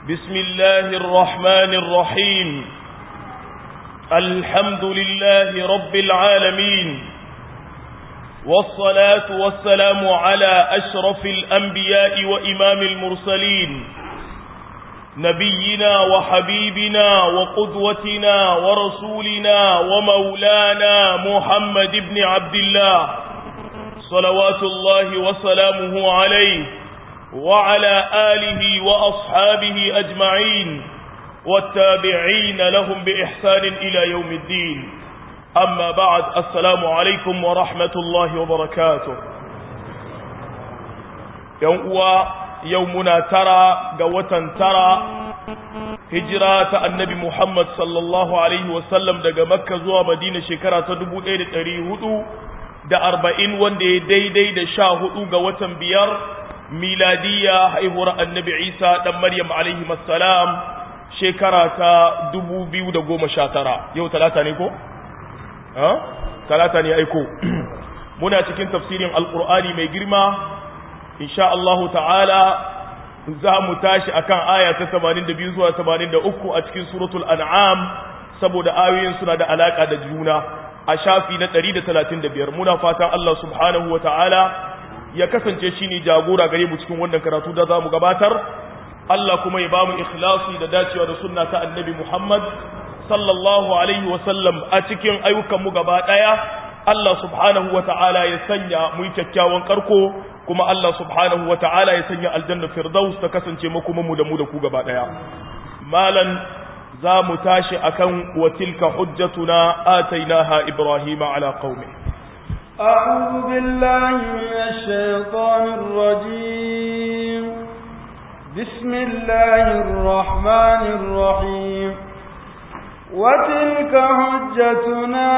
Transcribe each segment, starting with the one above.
بسم الله الرحمن الرحيم الحمد لله رب العالمين والصلاة والسلام على أشرف الأنبياء وإمام المرسلين نبينا وحبيبنا وقدوتنا ورسولنا ومولانا محمد بن عبد الله صلوات الله وسلامه عليه وعلى آله وأصحابه أجمعين والتابعين لهم بإحسان إلى يوم الدين أما بعد السلام عليكم ورحمة الله وبركاته يوم يومنا ترى قوة ترى هجرة النبي محمد صلى الله عليه وسلم دقى مكة زوى مدينة شكرة تدبو إيد تريهدو da arba'in wanda ya daidai da sha hudu ga watan biyar miladiya haihuwar annabi isa ɗan maryam alaihi salam shekara ta dubu biyu da goma sha tara yau talata ne ko? talata ne aiko muna cikin tafsirin alkur'ani mai girma insha Allahu ta'ala za mu tashi akan aya ta 82 zuwa 83 a cikin suratul an'am saboda ayoyin suna da alaka da juna a shafi na 135 muna fatan Allah subhanahu wa ta'ala ya kasance shi ne jagora gare mu cikin wannan karatu da za mu gabatar Allah kuma ya ba mu ikhlasi da dacewa da sunna ta annabi Muhammad sallallahu alaihi wa sallam a cikin ayyukanmu gaba ɗaya Allah subhanahu wa ta'ala ya sanya mu yi kyakkyawan karko kuma Allah subhanahu wa ta'ala ya sanya aljanna firdaus ta kasance makomanmu da mu da ku gaba ɗaya malan za mu tashi akan wa tilka hujjatuna atainaha ibrahima ala qaumi أعوذ بالله من الشيطان الرجيم بسم الله الرحمن الرحيم وتلك حجتنا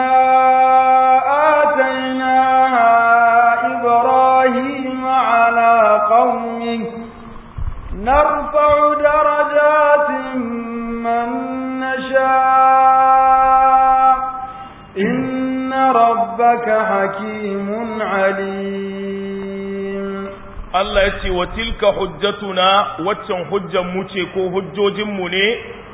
آتيناها إبراهيم على قومه نرفع درجات من نشاء إن ربك حكيم عليم Allah ya ce wa tilka hujjatuna waccan hujjan mu ce ko hujjojinmu ne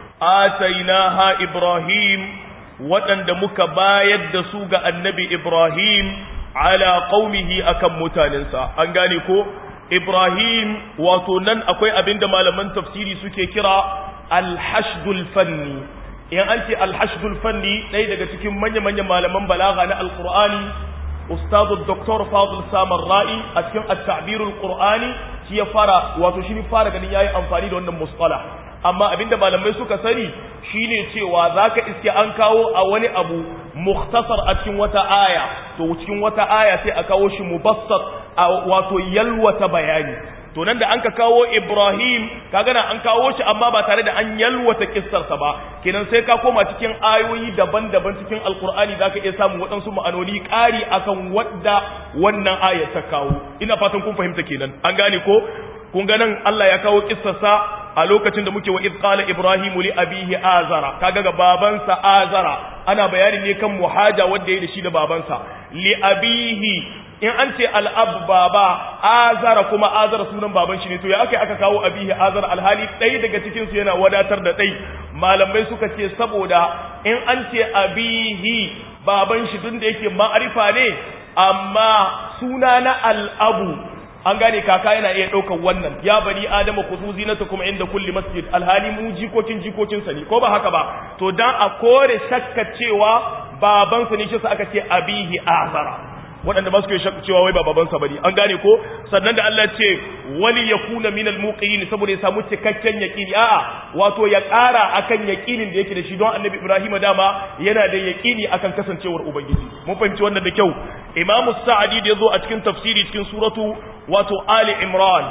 atainaha Ibrahim waɗanda muka bayar da su ga annabi Ibrahim ala qaumihi akan mutanensa an gane ko Ibrahim wato nan akwai abinda malaman tafsiri suke kira al-hashdul fanni in an ce al-hashdul fanni ɗaya daga cikin manya-manyan malaman balaga na alqur'ani ustadu Dr. Fadl Samar Ra'i a cikin at-ta'birul Qur'ani shi ya fara wato shi fara ganin yayi amfani da wannan musqala amma abinda malamai suka sani shine cewa zaka iske an kawo a wani abu mukhtasar a cikin wata aya to cikin wata aya sai a kawo shi mubassat wato yalwata bayani to nan da an ka kawo Ibrahim kaga na an kawo shi amma ba tare da an yalwata kissarsa ba kenan sai ka koma cikin ayoyi daban-daban cikin alkur'ani zaka iya samun waɗansu ma'anoni ƙari akan wadda wannan ayar ta kawo ina fatan kun fahimta kenan an gane ko kun ga nan Allah ya kawo kissarsa a lokacin da muke wa id qala ibrahimu li abihi azara kaga ga babansa azara ana bayani ne kan muhaja wanda ya da shi da babansa li abihi in an ce al'ab baba azara kuma azara sunan baban shi ne to ya aka aka kawo abihi azara alhali ɗaya daga cikin su yana wadatar da ɗai malamai suka ce saboda in an ce abihi baban shi tun da yake ma'arifa ne amma suna na al'abu an gane kaka yana iya ɗaukar wannan ya bani adama ku su zinata kuma inda kulli masjid alhali mu jikokin jikokinsa ne ko ba haka ba to dan a kore shakka cewa babansa ne shi sa aka ce abihi azara waɗanda ba su ke shakka cewa wai ba babansa bane an gane ko sannan da Allah ce wali yakuna min almuqin saboda ya samu cikakken yaqini a'a wato ya ƙara akan yaqinin da yake da shi don Annabi Ibrahim dama yana da yaqini akan kasancewar ubangiji mun fahimci wannan da kyau Imam Sa'adi da yazo a cikin tafsiri cikin suratu wato Ali Imran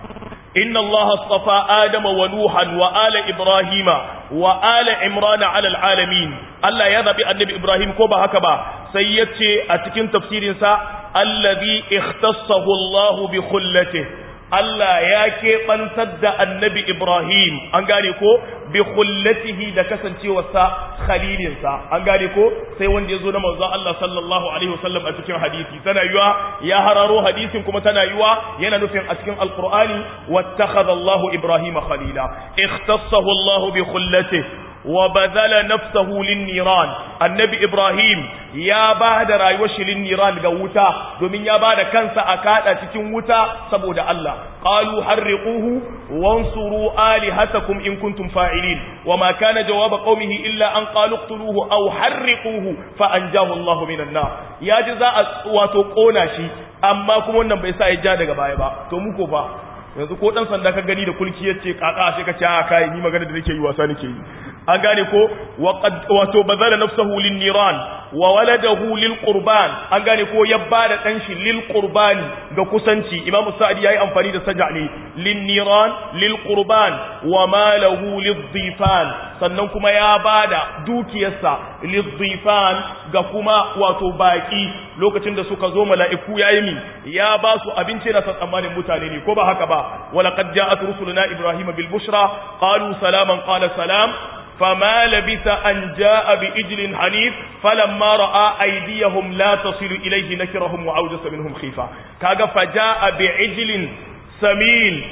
إن الله اصطفى آدم ونوحا وآل إبراهيم وآل عمران على العالمين الله يذهب النبي إبراهيم كوبا هكذا سيتي أتكن تفسير سا الذي اختصه الله بخلته Allah ya keɓantar da annabi Ibrahim an gane ko bi khullatihi da kasancewarsa khalilinsa an gane ko sai wanda ya zo na manzon Allah sallallahu alaihi wasallam a cikin hadisi tana yiwa ya hararo hadisin kuma tana yiwa yana nufin a cikin alqur'ani wattakhadha Allahu Ibrahim khalila ikhtassahu Allahu bi khullatihi وبذل نفسه للنيران النبي إبراهيم يا بعد رايوش للنيران قوتا دومين يا بعد كنسا أكادا تكين وتا سبود الله قالوا حرقوه وانصروا آلهتكم إن كنتم فاعلين وما كان جواب قومه إلا أن قالوا اقتلوه أو حرقوه فأنجاه الله من النار يا جزاء واتقونا شي أما كم ونن بيسا يجانا غبايبا تومكو فا yanzu ko dan sanda ka gani da kulki yace kaka sai ka ce a kai ni magana da nake yi wasa nake yi an gane ko wato bazala nafsahu lin niran wa waladahu lil qurban an gane ko ya bada dan shi lil qurbani ga kusanci imam sa'di yayi amfani da saja ne lin niran lil qurban wa malahu lid dhifan sannan kuma ya bada dukiyarsa lid dhifan ga kuma wato baki lokacin da suka zo mala'iku yayi mi ya ba su abinci da tsammanin mutane ne ko ba haka ba ولقد جاءت رسلنا إبراهيم بالبشرى قالوا سلاما قال سلام فما لبث أن جاء بإجل حنيف فلما رأى أيديهم لا تصل إليه نكرهم وأوجس منهم خيفة كاغا فجاء بعجل سمين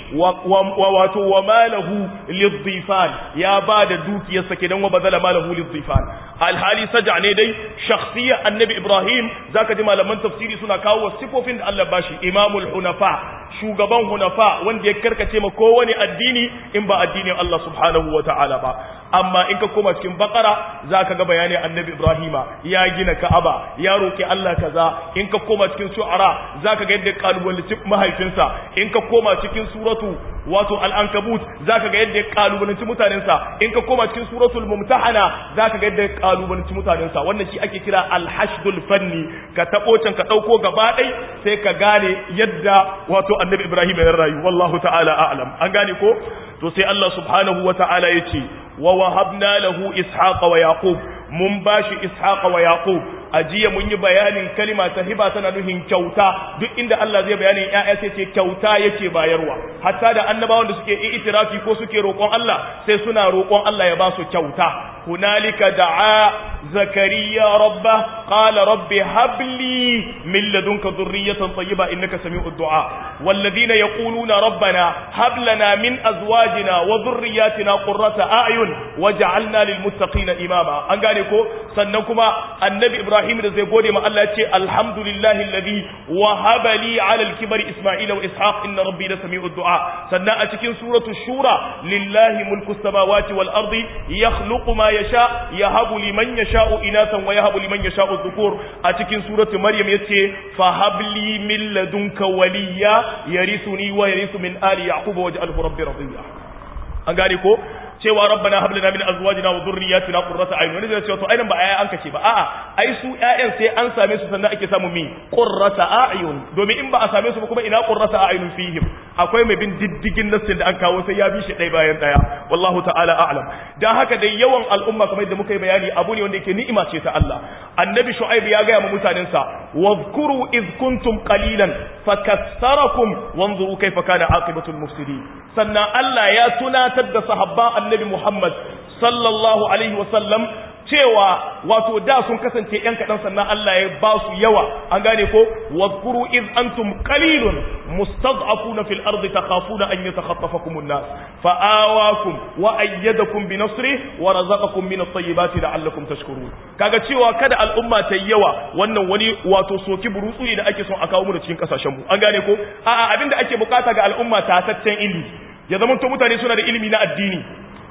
وما له للضيفان يا بعد دوك يسكن وبذل ما له للضيفان alhali saja ne dai shakhsiyya annabi ibrahim zaka ji malaman tafsiri suna kawo sifofin da Allah bashi imamul hunafa shugaban hunafa wanda ya karkace ma kowane addini in ba addinin Allah subhanahu wataala ba amma in ka koma cikin bakara zaka ga bayani annabi ibrahima ya gina ka'aba ya roki Allah kaza in ka koma cikin shu'ara zaka ga yadda kalubalanci mahaifinsa in ka koma cikin suratu wato al-ankabut zaka ga yadda kalubalanci mutanensa in ka koma cikin suratul mumtahana zaka ga yadda kalubalanci mutanensa wannan shi ake kira alhashdul fanni ka tabo can ka dauko gaba dai sai ka gane yadda wato annabi ibrahim ya rayu wallahu ta'ala a'lam an gane ko to sai Allah subhanahu wa ta'ala yace wa wahabna lahu ishaqa wa yaqub mun bashi ishaqa wa yaqub ajiya mun yi bayanin kalima ta hiba tana nufin kyauta duk inda Allah zai bayanin ƴaƴa sai ce kyauta yake bayarwa hatta da annabawan da suke itirafi ko suke roƙon Allah sai suna roƙon Allah ya ba su kyauta hunalika da'a zakariya rabba qala rabbi habli min ladunka dhurriyatan tayyiba innaka sami'ud du'a walladhina yaquluna rabbana hab lana min azwajina wa dhurriyyatina qurrata a'yun waj'alna lil muttaqina imama an gane ko sannan kuma annabi ibrahim da zai gode ma Allah ya ce alhamdulillahi alladhi wahaba li 'ala al-kibari isma'ila wa ishaq inna rabbi la sami'ud du'a sannan a cikin suratu shura lillahi mulku samawati wal ardi yakhluqu ma yasha yahabu liman yasha'u inathan wa yahabu liman yasha'u dhukur a cikin suratu maryam yace fa habli min ladunka waliya yarithuni wa yarithu min ali yaqub waj'alhu rabbi radiya an gane ko cewa rabbana hab lana min azwajina wa dhurriyyatina qurrata a'yun wani zai ce to aidan ba aya an kace ba a'a ai su ƴaƴan sai an same su sannan ake samu mi qurrata a'yun domin in ba a same su ba kuma ina qurrata a'yun fihim akwai mai bin diddigin nassin da an kawo sai ya bi shi ɗaya bayan ɗaya wallahu ta'ala a'lam dan haka dai yawan al'umma kamar yadda muka yi bayani abu ne wanda yake ni'ima ce ta Allah annabi shu'aib ya ga ma mutanen sa wadhkuru id kuntum qalilan fakassarakum wanzuru kayfa kana aqibatul mufsidin sannan Allah ya tunatar da sahabban annabi Muhammad sallallahu alaihi wasallam cewa wato da sun kasance ‘yan kaɗan sannan Allah ya ba su yawa an gane ko wadkuru iz antum qalilun mustad'afuna fil ardi takhafuna an yatakhatafakum an-nas fa'awakum wa ayyadakum bi nasri wa razaqakum min at-tayyibati la'allakum tashkurun kaga cewa kada al'umma ta yawa wannan wani wato soki burutsu ne da ake son a kawo mu da cikin kasashen mu an gane ko a'a abinda ake bukata ga al'umma ta taccen ilimi ya zama to mutane suna da ilimi na addini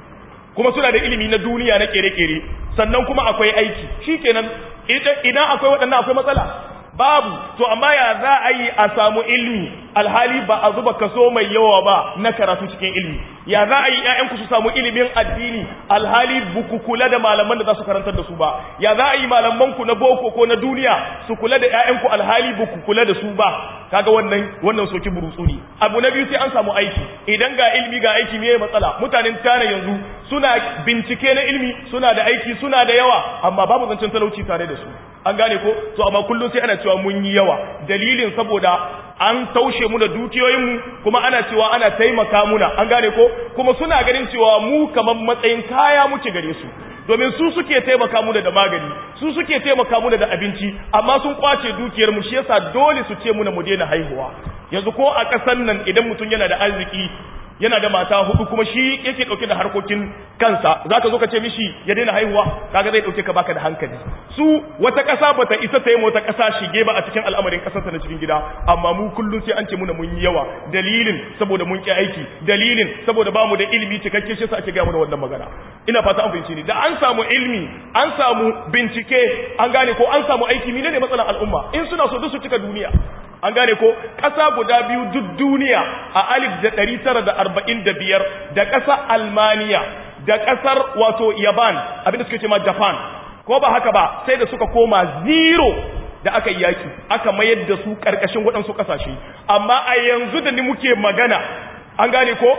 kuma suna da ilimi na duniya na kere-kere sannan kuma akwai aiki shikenan idan akwai waɗannan akwai matsala babu to amma ya za a yi a samu ilimi alhali ba a zuba kaso mai yawa ba na karatu cikin ilimi ya za a yi ƴaƴanku su samu ilimin addini alhali buku kula da malaman da za su karantar da su ba ya za a yi malamanku na boko ko na duniya su kula da ƴaƴanku alhali buku kula da su ba kaga wannan wannan soki burutsu ne abu na biyu sai an samu aiki idan ga ilimi ga aiki me matsala mutanen tana yanzu suna bincike na ilimi suna da aiki suna da yawa amma babu zancen talauci tare da su an gane ko to amma kullum sai ana cewa mun yi yawa dalilin saboda an taushe mu da dukiyoyinmu kuma ana cewa ana taimaka muna an gane ko kuma suna ganin cewa mu kamar matsayin kaya muke gare su domin su suke taimaka mu da magani su suke taimaka mu da abinci amma sun kwace dukiyar mu shi yasa dole su ce muna mu daina haihuwa yanzu ko a ƙasan nan idan mutum yana da arziki yana da mata hudu kuma shi yake dauke da harkokin kansa zaka zo ka ce mishi ya daina haihuwa kaga zai dauke ka baka da hankali su wata kasa bata isa ta yi wata kasa shige ba a cikin al'amarin kasar ta na cikin gida amma mu kullun sai an ce muna mun yi yawa dalilin saboda mun ki aiki dalilin saboda bamu da ilimi cikakke shi sa ake ga mana wannan magana ina fata an fahimci ni da an samu ilimi an samu bincike an gane ko an samu aiki menene matsalar al'umma in suna so duk su cika duniya an gane ko ƙasa guda biyu duk duniya a alif da ɗari tara da arba'in da biyar da ƙasa almaniya da ƙasar wato yaban abinda suke ce ma japan ko ba haka ba sai da suka koma zero da aka yi yaki aka mayar da su ƙarƙashin waɗansu ƙasashe amma a yanzu da ni muke magana an gane ko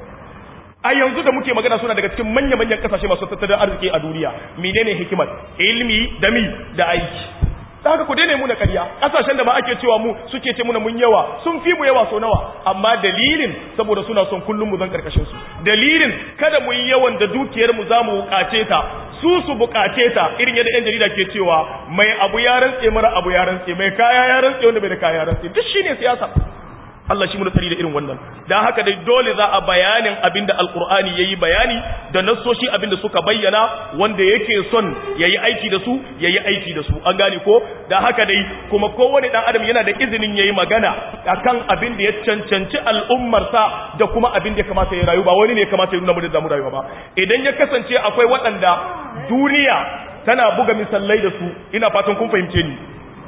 a yanzu da muke magana suna daga cikin manya-manyan ƙasashe masu tattalin arziki a duniya menene hikimar ilmi da mi da aiki ta haka ku daina muna ƙarya ƙasashen da ba ake cewa mu suke ce muna mun yawa sun fi mu yawa so nawa amma dalilin saboda suna son kullum mu zan karkashin su dalilin kada mu yi yawan da dukiyar mu zamu bukace ta su su bukace ta irin yadda yan jarida ke cewa mai abu ya rantse mara abu ya rantse mai kaya ya rantse wanda bai da kaya ya rantse duk shine siyasa Allah shi muna tsari da irin wannan dan haka dai dole za a bayanin abinda alqur'ani yayi bayani da nassoshi abinda suka bayyana wanda yake son yayi aiki da su yayi aiki da su an gane ko dan haka dai kuma kowane dan adam yana da izinin yayi magana akan abin da ya cancanci al'ummar sa da kuma abin da ya kamata ya rayu ba wani ne ya kamata ya nuna mu da zamu rayuwa ba idan ya kasance akwai waɗanda duniya tana buga misallai da su ina fatan kun fahimce ni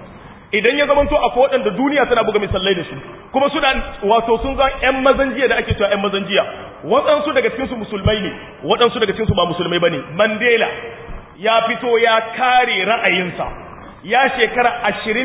idan ya zamanto akwai waɗanda duniya tana buga misallai da su kuma suna wato sun zan ƴan mazan jiya da ake cewa ƴan mazan jiya waɗansu daga cikin su musulmai ne waɗansu daga cikin su ba musulmai bane Mandela ya fito ya kare ra'ayinsa ya shekara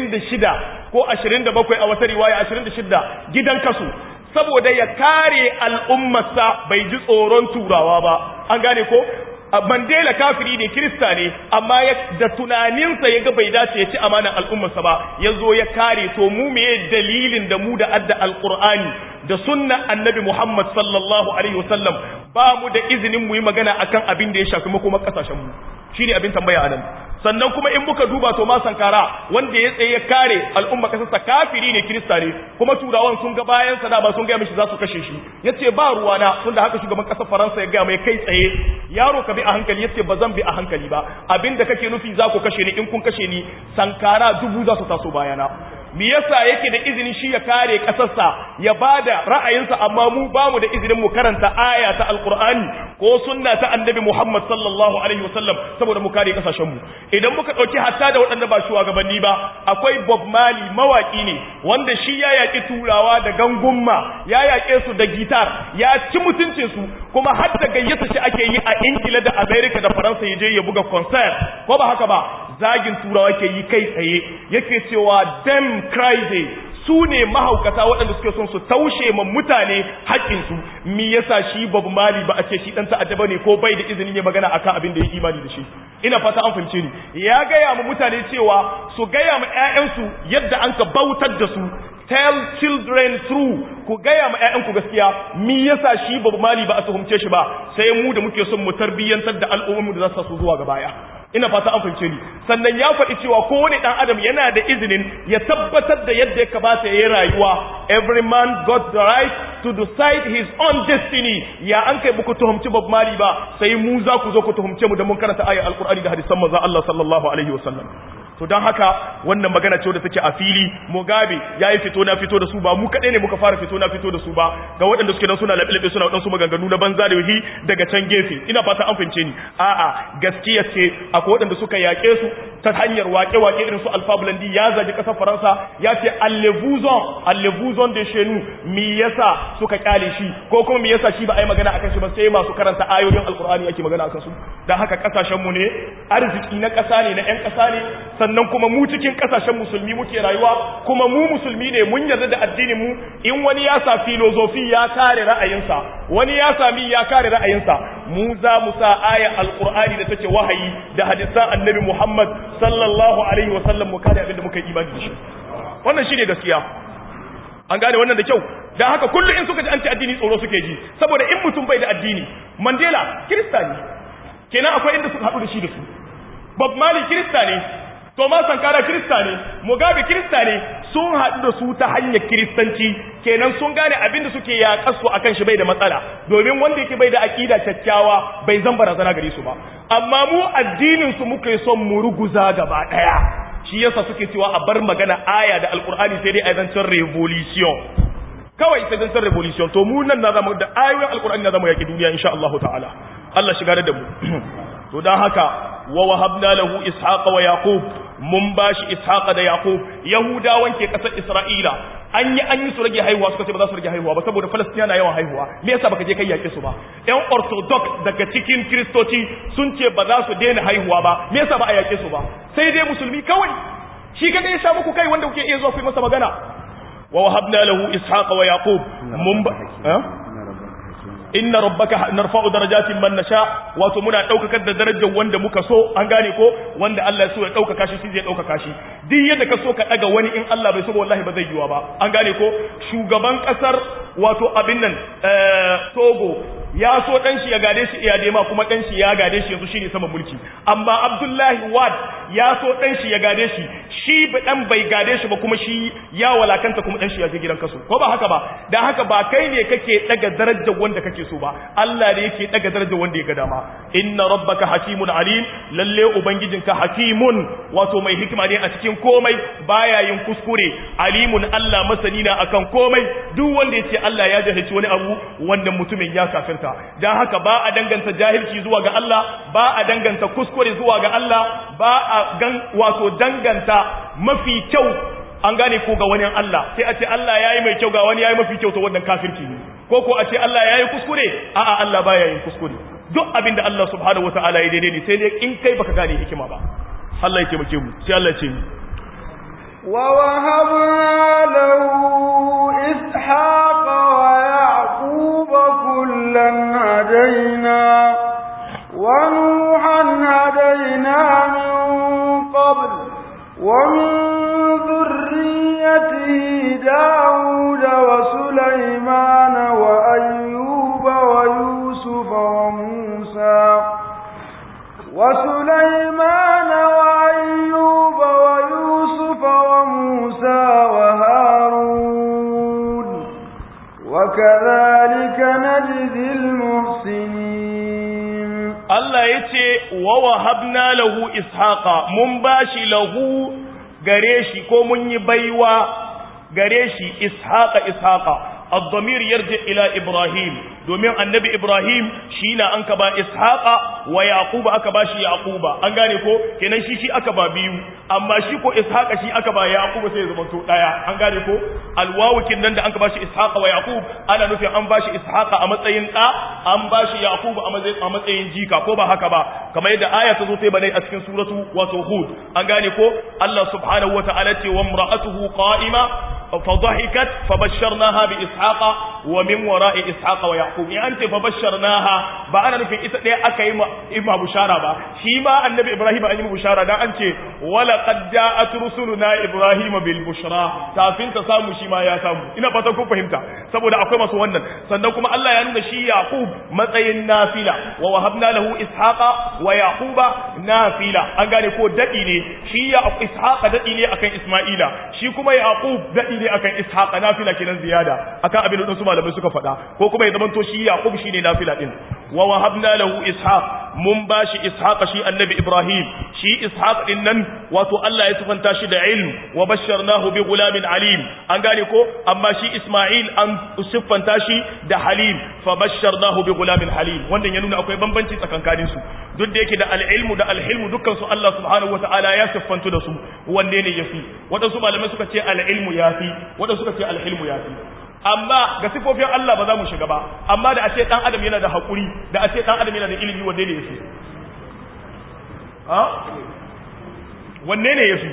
26 ko 27 a wata riwaya 26 gidan kasu saboda ya kare al'ummarsa bai ji tsoron turawa ba an gane ko Mandela kafiri ne Kirista ne amma da tunaninsa ya ga bai dace ya ci amanar al'ummarsa ba ya zo ya kare to mu meye dalilin da mu da adda alqur'ani da sunna annabi Muhammad sallallahu alaihi wasallam ba mu da izinin mu yi magana akan abin da ya shafi makoma kasashen mu shine abin tambaya anan sannan kuma in muka duba to ma sankara wanda ya tsaye ya kare al'umma kasarsa kafiri ne kirista ne kuma turawan sun ga bayan sa da ba sun ga mishi za su kashe shi yace ba ruwa na tunda haka shugaban kasar faransa ya ga mai kai tsaye yaro ka bi a hankali yace ba zan bi a hankali ba abinda kake nufi za ku kashe ni in kun kashe ni sankara dubu za su taso bayana me yasa yake da izinin shi ya kare kasarsa ya bada ra'ayinsa amma mu ba mu da izinin mu karanta aya ta alqur'ani ko sunna ta annabi Muhammad sallallahu alaihi wasallam saboda mu kare kasashen mu idan muka dauki hatta da waɗanda ba shugabanni ba akwai Bob Marley mawaki ne wanda shi ya yaki turawa da gangumma ya yake su da gitar ya ci mutuncin su kuma har da gayyata shi ake yi a Ingila da America da Faransa ya je ya buga concert ko ba haka ba zagin turawa ke yi kai tsaye yake cewa dem crazy su ne mahaukata waɗanda suke son su taushe ma mutane haƙƙinsu mi yasa shi babu mali ba a ce shi ɗan ta'adda bane ko bai da izinin ya magana akan abin da ya imani da shi ina fata an fahimce ni ya gaya ma mutane cewa su gaya ma ƴaƴansu yadda an ka bautar da su tell children true ku gaya ma ƴaƴanku gaskiya mi yasa shi babu mali ba a tuhumce shi ba sai mu da muke son mu tarbiyyantar da al'ummu da za su zuwa ga baya ina fata an fahimce ni sannan ya faɗi cewa kowane ɗan adam yana da izinin ya tabbatar da yadda ya kamata ya yi rayuwa every man got the right to decide his own destiny ya an kai muku tuhumci Bob Marley ba sai mu za ku zo ku tuhumce mu da mun karanta ayar alkur'ani da hadisan manzon Allah sallallahu alaihi wasallam to don haka wannan magana ce wadda take a fili mugabe ya yi fito na fito da su ba mu kaɗai ne muka fara fito na fito da su ba ga waɗanda suke nan suna laɓe suna waɗansu maganganu na banza da wahi daga can gefe ina fata an fahimce ni a'a gaskiya ce akwai waɗanda suka yaƙe su ta hanyar waƙe-waƙe irin su alfa bulandi ya zagi ƙasar faransa ya ce allevuzon allevuzon de shenu mi yasa suka kyale shi ko kuma mi yasa shi ba a yi magana akan shi ba sai masu karanta ayoyin alkur'ani ake magana akan su dan haka kasashen mu ne arziki na ƙasa ne na ƴan ƙasa ne sannan kuma mu cikin kasashen musulmi muke rayuwa kuma mu musulmi ne mun yarda da addinin mu in wani ya sa filozofi ya kare ra'ayinsa wani ya sami ya kare ra'ayinsa mu za mu sa aya alqur'ani da take wahayi da hadisan annabi Muhammad sallallahu alaihi wa sallam mu kare abin da muka yi imani da shi wannan shine gaskiya an gane wannan da kyau dan haka kullu in suka ji an ci addini tsoro suke ji saboda in mutum bai da addini Mandela kirista ne kenan akwai inda suka haɗu da shi da su Bob Marley kirista ne Thomas Sankara Kirista ne, Mugabe Kirista ne, sun haɗu da su ta hanyar Kiristanci, kenan sun gane abin da suke yaƙar su akan shi bai da matsala, domin wanda yake bai da aƙida kyakkyawa bai zan barazana gare su ba. Amma mu addinin su muke son mu ruguza gaba ɗaya. Shi yasa suke cewa a bar magana aya da Alƙur'ani sai dai a zancen revolution. Kawai sai zancen revolution, to mu nan na zama da ayoyin Alƙur'ani na zama yaƙi duniya insha Allah ta'ala. Allah shiga da mu. To don haka wa wahabna lahu ishaqa wa yaqub mun bashi ishaqa da yaqub yahudawan ke kasar isra'ila an yi an yi su rage haihuwa suka ce ba za su rage haihuwa ba saboda falastina na yawan haihuwa me yasa baka je kai yake su ba yan orthodox daga cikin kristoci sun ce ba za su daina haihuwa ba me yasa ba a yake su ba sai dai musulmi kawai shi kadai ya sha muku kai wanda kuke iya zuwa ku yi masa magana wa wahabna lahu ishaqa wa yaqub mun ba inna rabbaka narfa'u darajatin man nasha wato muna daukakar da darajar wanda muka so an gane ko wanda Allah ya so ya daukaka shi shi zai daukaka shi duk yadda ka so ka daga wani in Allah bai so ba wallahi ba zai yiwa ba an gane ko shugaban kasar wato abin nan Togo ya so dan shi ya gade shi iyadema kuma dan shi ya gade shi yanzu shine sama mulki amma Abdullahi Wad ya so dan shi ya gade shi shi dan bai gade shi ba kuma shi ya walakanta kuma dan shi ya je gidan kaso ko ba haka ba dan haka ba kai ne kake daga darajar wanda kake so ba Allah ne yake daga darajar wanda ya ga dama inna rabbaka hakimun alim lalle ubangijinka hakimun wato mai hikima ne a cikin komai baya yin kuskure alimun Allah masani na akan komai duk wanda yace Allah ya jahilci wani abu wannan mutumin ya kafirta dan haka ba a danganta jahilci zuwa ga Allah ba a danganta kuskure zuwa ga Allah ba a gan wato danganta mafi kyau an gane ko ga wani Allah sai a ce Allah yayi mai kyau ga wani yayi mafi kyau to wannan kafirci ne ko ko a ce Allah yayi kuskure a'a Allah baya yin kuskure duk abin da Allah subhanahu wataala ya daidai ne sai dai in kai baka gane hikima ba Allah ya taimake mu sai Allah ya ce mu ووهبنا له إسحاق ويعقوب كلا هدينا ونوحا هدينا من قبل ومن ذريته داود وسليمان وأيوب ويوسف وموسى وسليمان وأيوب ويوسف وموسى وهارون وكذلك نجزي المحسنين Allah ya ce wa wahabna lahu ishaqa mun bashi lahu gare shi ko mun yi baiwa gare shi ishaqa ishaqa الضمير يرجع إلى إبراهيم domin annabi Ibrahim shi na an ka ba Ishaqa wa Yaquba aka ba shi Yaquba an gane ko kenan shi shi aka ba biyu amma shi ko Ishaqa shi aka ba Yaquba sai ya zama to daya an gane ko alwawu nan da an ka ba shi Ishaqa wa Yaqub ana nufin an ba shi Ishaqa a matsayin da an ba shi Yaquba a matsayin a matsayin jika ko ba haka ba kamar yadda aya ta zo sai bane a cikin suratu wato Hud an gane ko Allah subhanahu wa ta'ala ce wa imra'atuhu qa'ima فضحكت فبشرناها بإسحاق ومن وراء إسحاق ويعقوب يعني أنت فبشرناها بأنا في إسحاق أكا إما بشارة با شيما النبي إبراهيم أن بشارة دا أنت ولقد جاءت رسلنا إبراهيم بالبشرى تافين تسامو شيما يا سامو إنا فتنكم فهمتا سبو دا أقوى مسو ونن سندكم الله ينون شي يعقوب متين نافلة ووهبنا له إسحاق ويعقوب نافلة أنقاني كو دقيني شي إسحاق دقيني أكن إسماعيل شي كما يعقوب دقيني ne akan ishaq nafila kenan ziyada akan abin da su malamai suka faɗa ko kuma ya zamanto shi yaqub shine nafila din wa wahabna lahu ishaq mun bashi ishaqa shi annabi ibrahim shi ishaq din nan wato Allah ya sifanta shi da ilm wa basharnahu bi gulamin alim an gane ko amma shi isma'il an siffanta shi da halim fa basharnahu bi gulamin halim wannan ya nuna akwai bambanci tsakankanin su duk da yake da al-ilmu da al-hilmu dukkan su Allah subhanahu wataala ya siffantu da su wanne ne yafi wadansu malamai suka ce al-ilmu yafi wadansu suka ce al-hilmu yafi amma ga sifofin Allah ba za mu shiga ba amma da a ce dan adam yana da hakuri da a ce dan adam yana da ilimi wanne ne yafi ha wanne ne yafi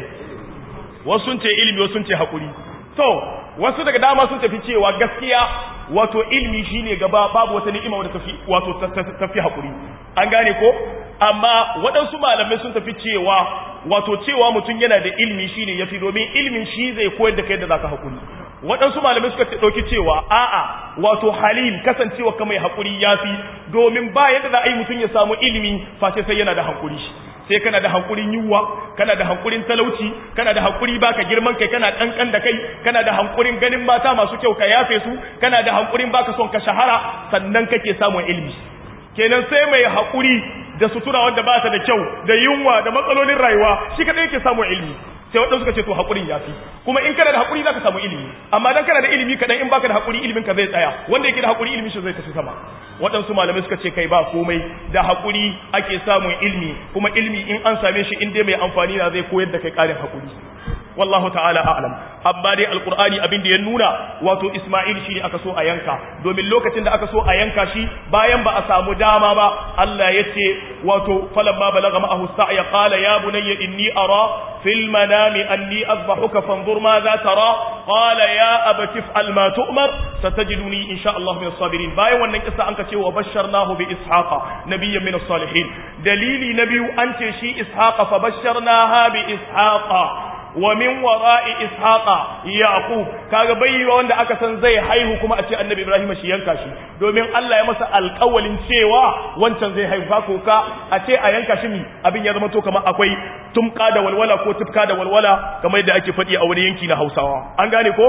wasu sun ce ilimi wasu sun ce hakuri to wasu daga dama sun tafi cewa gaskiya wato ilimi shine gaba babu wata ni'ima wadda tafi wato tafi hakuri an gane ko amma waɗansu malamai sun tafi cewa wato cewa mutum yana da ilimi shine yafi domin ilimin shi zai koyar da kai da zaka hakuri waɗansu malamai suka ɗauki cewa a'a wato halim kasancewa ka mai haƙuri ya fi domin ba yadda za a yi mutum ya samu ilimi face sai yana da haƙuri sai kana da haƙurin yiwuwa kana da haƙurin talauci kana da haƙuri baka girman kai kana ƙanƙan da kai kana da haƙurin ganin mata masu kyau ka yafe su kana da haƙurin baka son ka shahara sannan kake samun ilimi kenan sai mai haƙuri da sutura wanda ba ta da kyau da yunwa da matsalolin rayuwa shi kaɗai yake samun ilimi sai waɗansu suka ce to haƙurin ya fi kuma in kana da haƙuri za ka samu ilimi amma dan kana da ilimi kaɗan in baka da haƙuri ilimin ka zai tsaya wanda yake da haƙuri ilimin shi zai tafi sama waɗansu malamai suka ce kai ba komai da haƙuri ake samun ilimi kuma ilimi in an same shi in dai mai amfani na zai koyar da kai ƙarin haƙuri wallahu ta'ala a'lam amma dai alqur'ani abin da ya nuna wato isma'il shi ne aka so a yanka domin lokacin da aka so a yanka shi bayan ba a samu dama ba Allah ya ce wato falamma balagha ma'ahu sa'ya qala ya bunayya inni ara fil manami anni azbahuka fanzur ma za tara qala ya abati fa'al ma tu'mar satajiduni insha Allah min as-sabirin bayan wannan kissa an ka ce wa basharnahu bi ishaqa nabiyyan min as-salihin dalili na biyu an ce shi ishaqa fa basharnaha bi ishaqa wa min wara'i ishaqa yaqub kaga bai wanda aka san zai haihu kuma a ce annabi ibrahim shi yanka shi domin Allah ya masa alƙawalin cewa wancan zai haihu ka koka a ce a yanka shi mi abin ya zama to kamar akwai tumka da walwala ko tufka da walwala kamar yadda ake faɗi a wani yanki na Hausawa an gane ko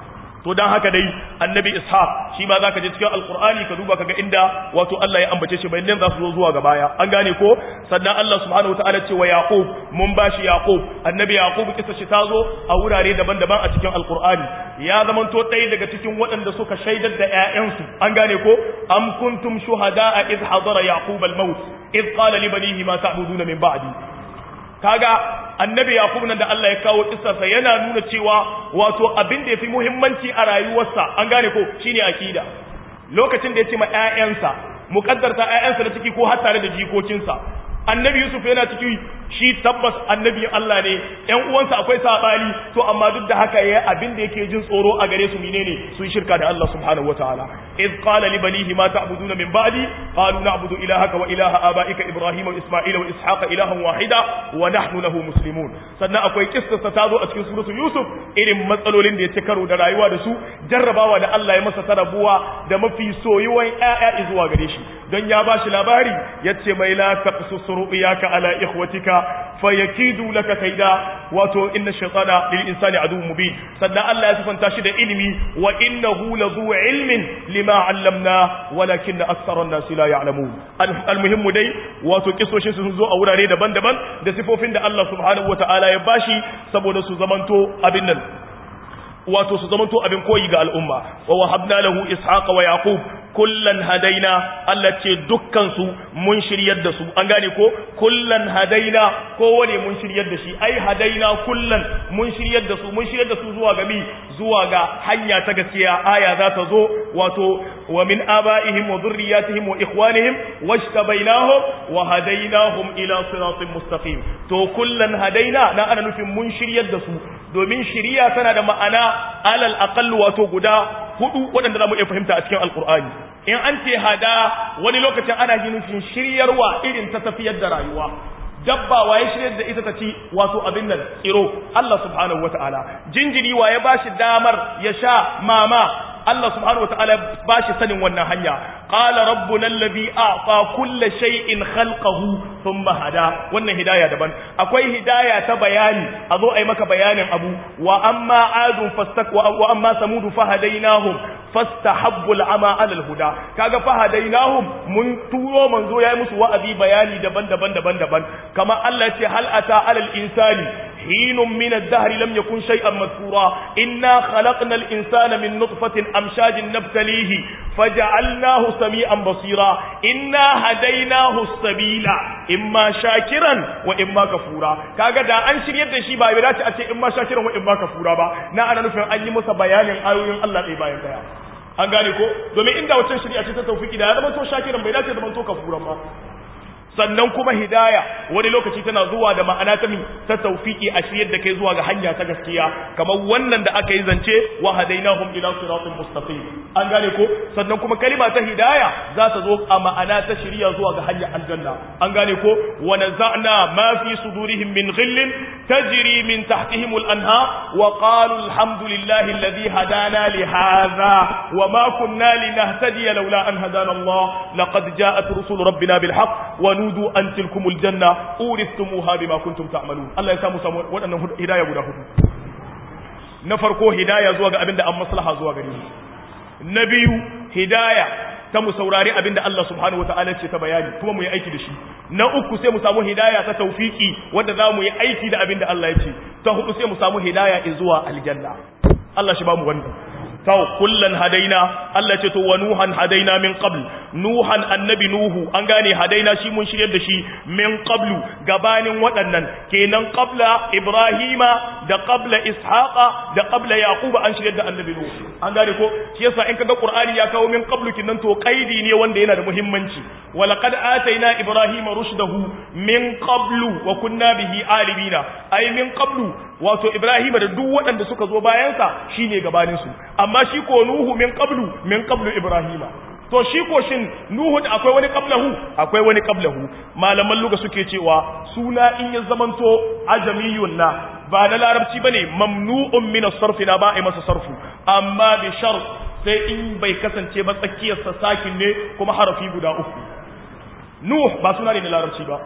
to dan haka dai annabi ishaq shi ma zaka je cikin alqur'ani ka duba kaga inda wato Allah ya ambace shi bayan za su zo zuwa ga baya an gane ko sannan Allah subhanahu wataala ce wa yaqub mun bashi yaqub annabi yaqub kisa shi tazo a wurare daban-daban a cikin alqur'ani ya zamanto ɗaya daga cikin waɗanda suka shaidar da ƴaƴansu an gane ko am kuntum shuhada'a id hadara yaqub al-maut id qala li banihi ma ta'buduna min ba'di kaga annabi yaqub nan da Allah ya kawo kissarsa yana nuna cewa wato abin da yafi muhimmanci a rayuwarsa an gane ko shine akida lokacin da ya ce ma ƴaƴansa muqaddarta ƴaƴansa da ciki ko har tare da jikokinsa annabi yusuf yana ciki shi tabbas annabi Allah ne ƴan uwansa akwai sabani to amma duk da haka yayi abin da yake jin tsoro a gare su menene su shirka da Allah subhanahu wataala iz qala li banihi ma ta'buduna min ba'di qalu na'budu ilahaka wa ilaha abaika ibrahim wa isma'ila wa ishaqa ilahan wahida wa nahnu lahu muslimun sannan akwai kissarsa ta zo a cikin suratul yusuf irin matsalolin da ya ci karo da rayuwa da su jarrabawa da Allah ya masa tarabuwa da mafi soyuwan ƴaƴa zuwa gare shi don ya bashi labari yace mai la taqsus ru'yaka ala ikhwatika fayakidu laka kaida wato inna shaytana lil insani aduwwun mubin sannan Allah ya sifanta shi da ilimi wa innahu lazu ilmin lima 'allamna walakinna aktsara an-nasi la ya'lamun almuhimmu dai wato kisoshin sun zo a wurare daban-daban da sifofin da Allah subhanahu wata'ala ya bashi saboda su zamanto abin nan wato su zamanto abin koyi ga al'umma wa wahabna lahu ishaqa wa yaqub kullan hadaina Allah ce dukkan su mun shiryar da su an gane ko kullan hadaina kowane mun shiryar da shi ai hadaina kullan mun shiryar da su mun shiryar da su zuwa ga mi zuwa ga hanya ta gaskiya aya za ta zo wato wa min abaihim wa dhurriyyatihim wa ikhwanihim washtabainahum wa hadainahum ila siratin mustaqim to kullan hadaina na ana nufin mun shiryar da su domin shiriya tana da ma'ana alal aqall wato guda hudu waɗanda za mu iya fahimta a cikin alkur'ani in an ce hada wani lokacin ana yi nufin shiryarwa irin ta tafiyar da rayuwa dabba waye shiryar da ita ta ci wato abin nan tsiro Allah subhanahu wataala jinjiri waye ba shi damar ya sha mama Allah subhanahu wataala ba shi sanin wannan hanya qala rabbuna alladhi a'ta kulla shay'in khalqahu thumma hada wannan hidaya daban akwai hidaya ta bayani a zo ai maka bayanin abu wa amma adun fastakwa wa amma samud fahadainahum fastahabbu al'ama 'ala al-huda kaga fahadainahum mun turo manzo yayi musu wa'azi bayani daban-daban daban-daban kama Allah ya ce hal ata 'ala al-insani hinun min ad-dahr lam yakun shay'an madhkura inna khalaqna al-insana min nutfatin amshajin nabtalihi faja'alnahu sami'an basira inna hadaynahu as-sabila imma shakiran wa imma kafura kaga da an shiryar da shi ba bai dace a ce imma shakiran wa imma kafura ba na ana nufin an yi masa bayanin ayoyin Allah ɗaya bayan ɗaya an gane ko domin inda wacce shari'a ce ta tawfiki da ya zama to shakiran bai dace zama to kafuran ba sannan kuma hidaya wani lokaci tana zuwa da ma'ana ta min ta tawfiki a shiryar da kai zuwa ga hanya ta gaskiya kamar wannan da aka yi zance wa hadainahum ila siratin mustaqim an gane ko sannan kuma kalima ta hidaya za ta zo a ma'ana ta shiriya zuwa ga hanyar aljanna an gane ko wa naza'na ma fi sudurihim min ghillin tajri min tahtihim al-anha wa qalu alhamdulillahi alladhi hadana li hadha wa ma kunna linahtadiya laula an hadana Allah laqad ja'at rusul rabbina bil haqq wa nudu an tilkumul janna uristumuha bima kuntum ta'malun Allah ya samu samu waɗannan hidaya guda hudu na farko hidaya zuwa ga abinda an maslaha zuwa gare mu na biyu hidaya ta mu saurari abinda Allah subhanahu wataala ce ta bayani kuma mu yi aiki da shi na uku sai mu samu hidaya ta tawfiki wanda za mu yi aiki da abinda Allah ya ce ta hudu sai mu samu hidaya zuwa aljanna Allah shi ba mu wannan kawo kullan hadaina Allah ce to wa nuhan hadaina min qabl nuhan annabi nuhu an gane hadaina shi mun shiryar da shi min qablu gabanin waɗannan kenan qabla ibrahima da qabla ishaqa da qabla yaquba an shiryar da annabi nuhu an gane ko shi yasa in kaga qur'ani ya kawo min qablu kinan to qaidi ne wanda yana da muhimmanci wa laqad ataina ibrahima rushdahu min qablu wa kunna bihi alimina ay min qablu wato ibrahima da duk waɗanda suka zo bayansa shine gabanin su amma shi ko nuhu min qablu min qablu ibrahima to shi ko shin nuhu da akwai wani qablahu akwai wani qablahu malaman luga suke cewa suna in ya zamanto ajamiyun na ba na larabci bane mamnu'un min as-sarf na ba a masa sarfu amma bi shart sai in bai kasance ba tsakiyar sa sakin ne kuma harafi guda uku nuh ba suna ne na larabci ba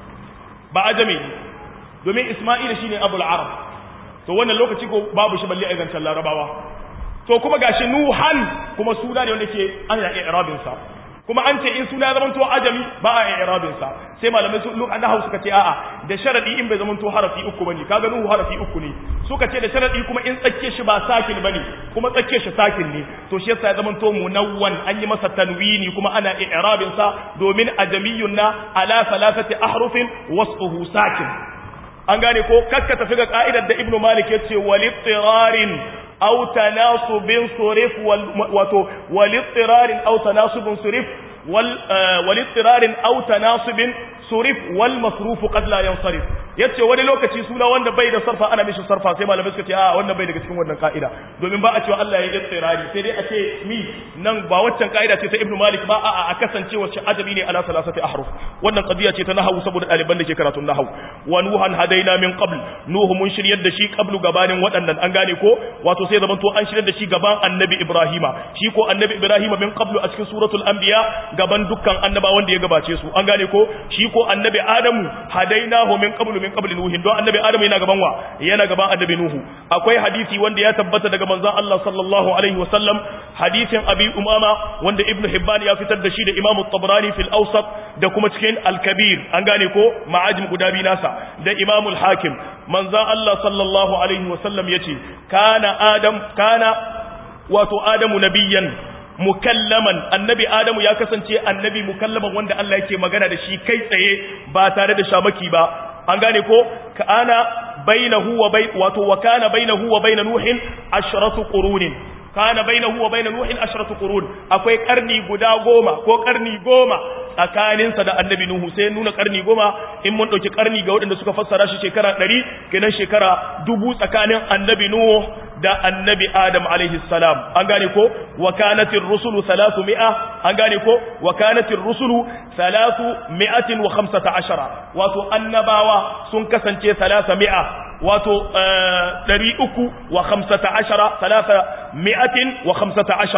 ba ajami domin isma'ila shine abul arab to wannan lokaci ko babu shi balle a zancen larabawa to kuma gashi nuhan kuma suna ne wanda ke ana i'rabin sa kuma an ce in suna ya zamanto ajami ba a i'rabin sa sai malamai su luk annahu suka ce a'a da sharadi in bai zamanto harafi uku bane kaga nuhu harafi uku ne suka ce da sharadi kuma in tsakke shi ba sakin bane kuma tsakke shi sakin ne to shi yasa ya zamanto munawwan an yi masa tanwini kuma ana i'rabin sa domin ajamiyun na ala thalathati ahrufin wasfuhu sakin an gane ko kakka tafi ga ka'idar da ibnu malik yace walittirarin أو تناصب صرف وال... والاضطرار أو تناصب صرف وال... والاضطرار أو تناصب صرف والمصروف قد لا ينصرف yace wani lokaci suna wanda bai da sarfa ana mishi sarfa sai malamai suka ce a wannan bai daga cikin wannan ka'ida domin ba a cewa Allah ya yi tsirari sai dai a ce mi nan ba waccan ka'ida ce ta Ibn Malik ba a a kasance wacce adabi ne ala salasati ahruf wannan qadiya ce ta nahwu saboda ɗaliban da ke karatun nahwu wa nuhan hadaina min qabl nuhu mun shiryar da shi qablu gabanin waɗannan an gane ko wato sai zaman to an shiryar da shi gaban annabi Ibrahima shi ko annabi Ibrahima min qablu a cikin suratul anbiya gaban dukkan annabawan da ya gabace su an gane ko shi ko annabi Adamu hadainahu min qablu min qabli nuhin don annabi adamu yana gaban wa yana gaban annabi nuhu akwai hadisi wanda ya tabbata daga manzon Allah sallallahu alaihi wasallam hadisin abi umama wanda ibnu hibban ya fitar da shi da imam at-tabrani fil awsat da kuma cikin al-kabir an gane ko ma'ajim guda biyu nasa da imam al-hakim manzon Allah sallallahu alaihi wasallam yace kana adam kana wato adamu nabiyyan mukallaman annabi adamu ya kasance annabi mukallaman wanda Allah yake magana da shi kai tsaye ba tare da shamaki ba an gane ko kana bainahu wa bai wato wa kana bainahu wa bain nuhin ashratu qurunin kana bainahu wa bain nuhin ashratu qurun akwai karni guda goma ko karni goma tsakaninsa da annabi nuhu sai nuna karni goma in mun dauki karni ga waɗanda suka fassara shi shekara 100 kenan shekara dubu tsakanin annabi nuhu da annabi adam alaihi salam an gane ko wa kanatir rusulu 300 an gane ko wa kanatir rusulu 315 wato annabawa sun kasance 300 wato 315 315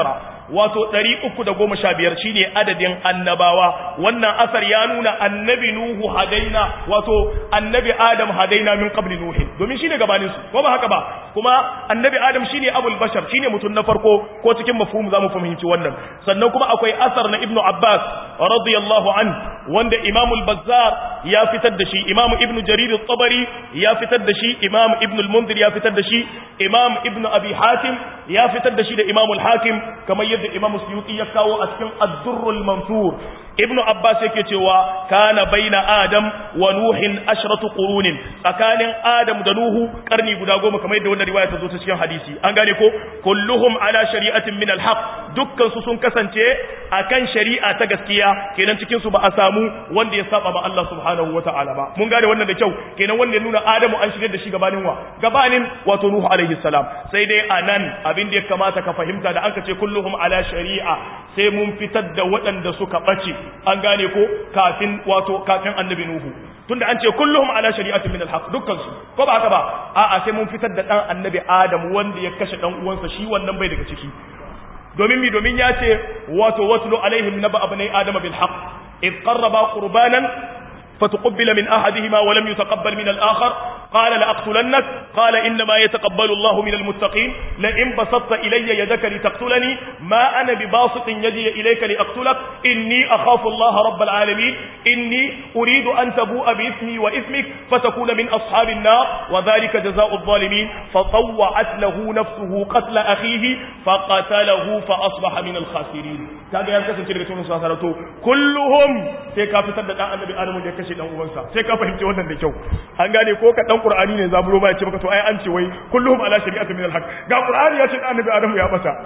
wato 315 shine adadin annabawa wannan asar ya nuna annabi nuhu hadaina wato annabi adam hadaina min qabli nuh domin shine gabanin su ko ba haka ba kuma annabi adam shine abul bashar shine mutum na farko ko cikin mafhum zamu fahimci wannan sannan kuma akwai asar na ibnu abbas radiyallahu an wanda imam al-bazzar ya fitar da shi imam ibnu jarir at-tabari ya fitar da shi imam ibnu al-munzir ya fitar da shi imam ibnu abi hatim ya fitar da shi da imam al-hakim kamar yadda imam suyuti ya kawo a cikin ad-durr al-mansur ibnu abbas yake cewa kana baina adam wa nuhin ashratu qurunin tsakanin adam da nuhu karni guda goma kamar yadda wannan riwaya ta zo ta cikin hadisi an gane ko kulluhum ala shari'atin min al-haq dukkan su sun kasance akan shari'a ta gaskiya kenan cikin su ba a samu wanda ya saba ma Allah subhanahu wataala ba mun gane wannan da kyau kenan wanda ya nuna adamu an shigar da shi gabanin wa gabanin wato nuhu alaihi salam sai dai anan abin da ya kamata ka fahimta da aka ce kulluhum ala shari'a sai mun fitar da waɗanda suka ɓace an gane ko kafin wato kafin annabi nuhu tunda an ce kulluhum ala shari'atin min alhaq dukkan su ko ba haka ba a'a sai mun fitar da dan annabi adam wanda ya kashe dan uwansa shi wannan bai daga ciki domin mi domin ya ce wato watlu alaihim naba abnai adama bil haqq id qarraba qurbanan فتقبل من أحدهما ولم يتقبل من الآخر قال لأقتلنك قال إنما يتقبل الله من المتقين لئن بسطت إلي يدك لتقتلني ما أنا بباسط يدي إليك لأقتلك إني أخاف الله رب العالمين إني أريد أن تبوء بإثمي وإثمك فتكون من أصحاب النار وذلك جزاء الظالمين فطوعت له نفسه قتل أخيه فقتله فأصبح من الخاسرين كان ينكسر كلمة كلهم سيكافتر دعا النبي آدم يكسر kashe dan uwansa sai ka fahimci wannan da kyau an gane ko ka dan qur'ani ne zaburo ba ya ce maka to ai an ce wai kulluhum ala shari'atin min al-haq ga qur'ani ya ce da annabi adamu ya bata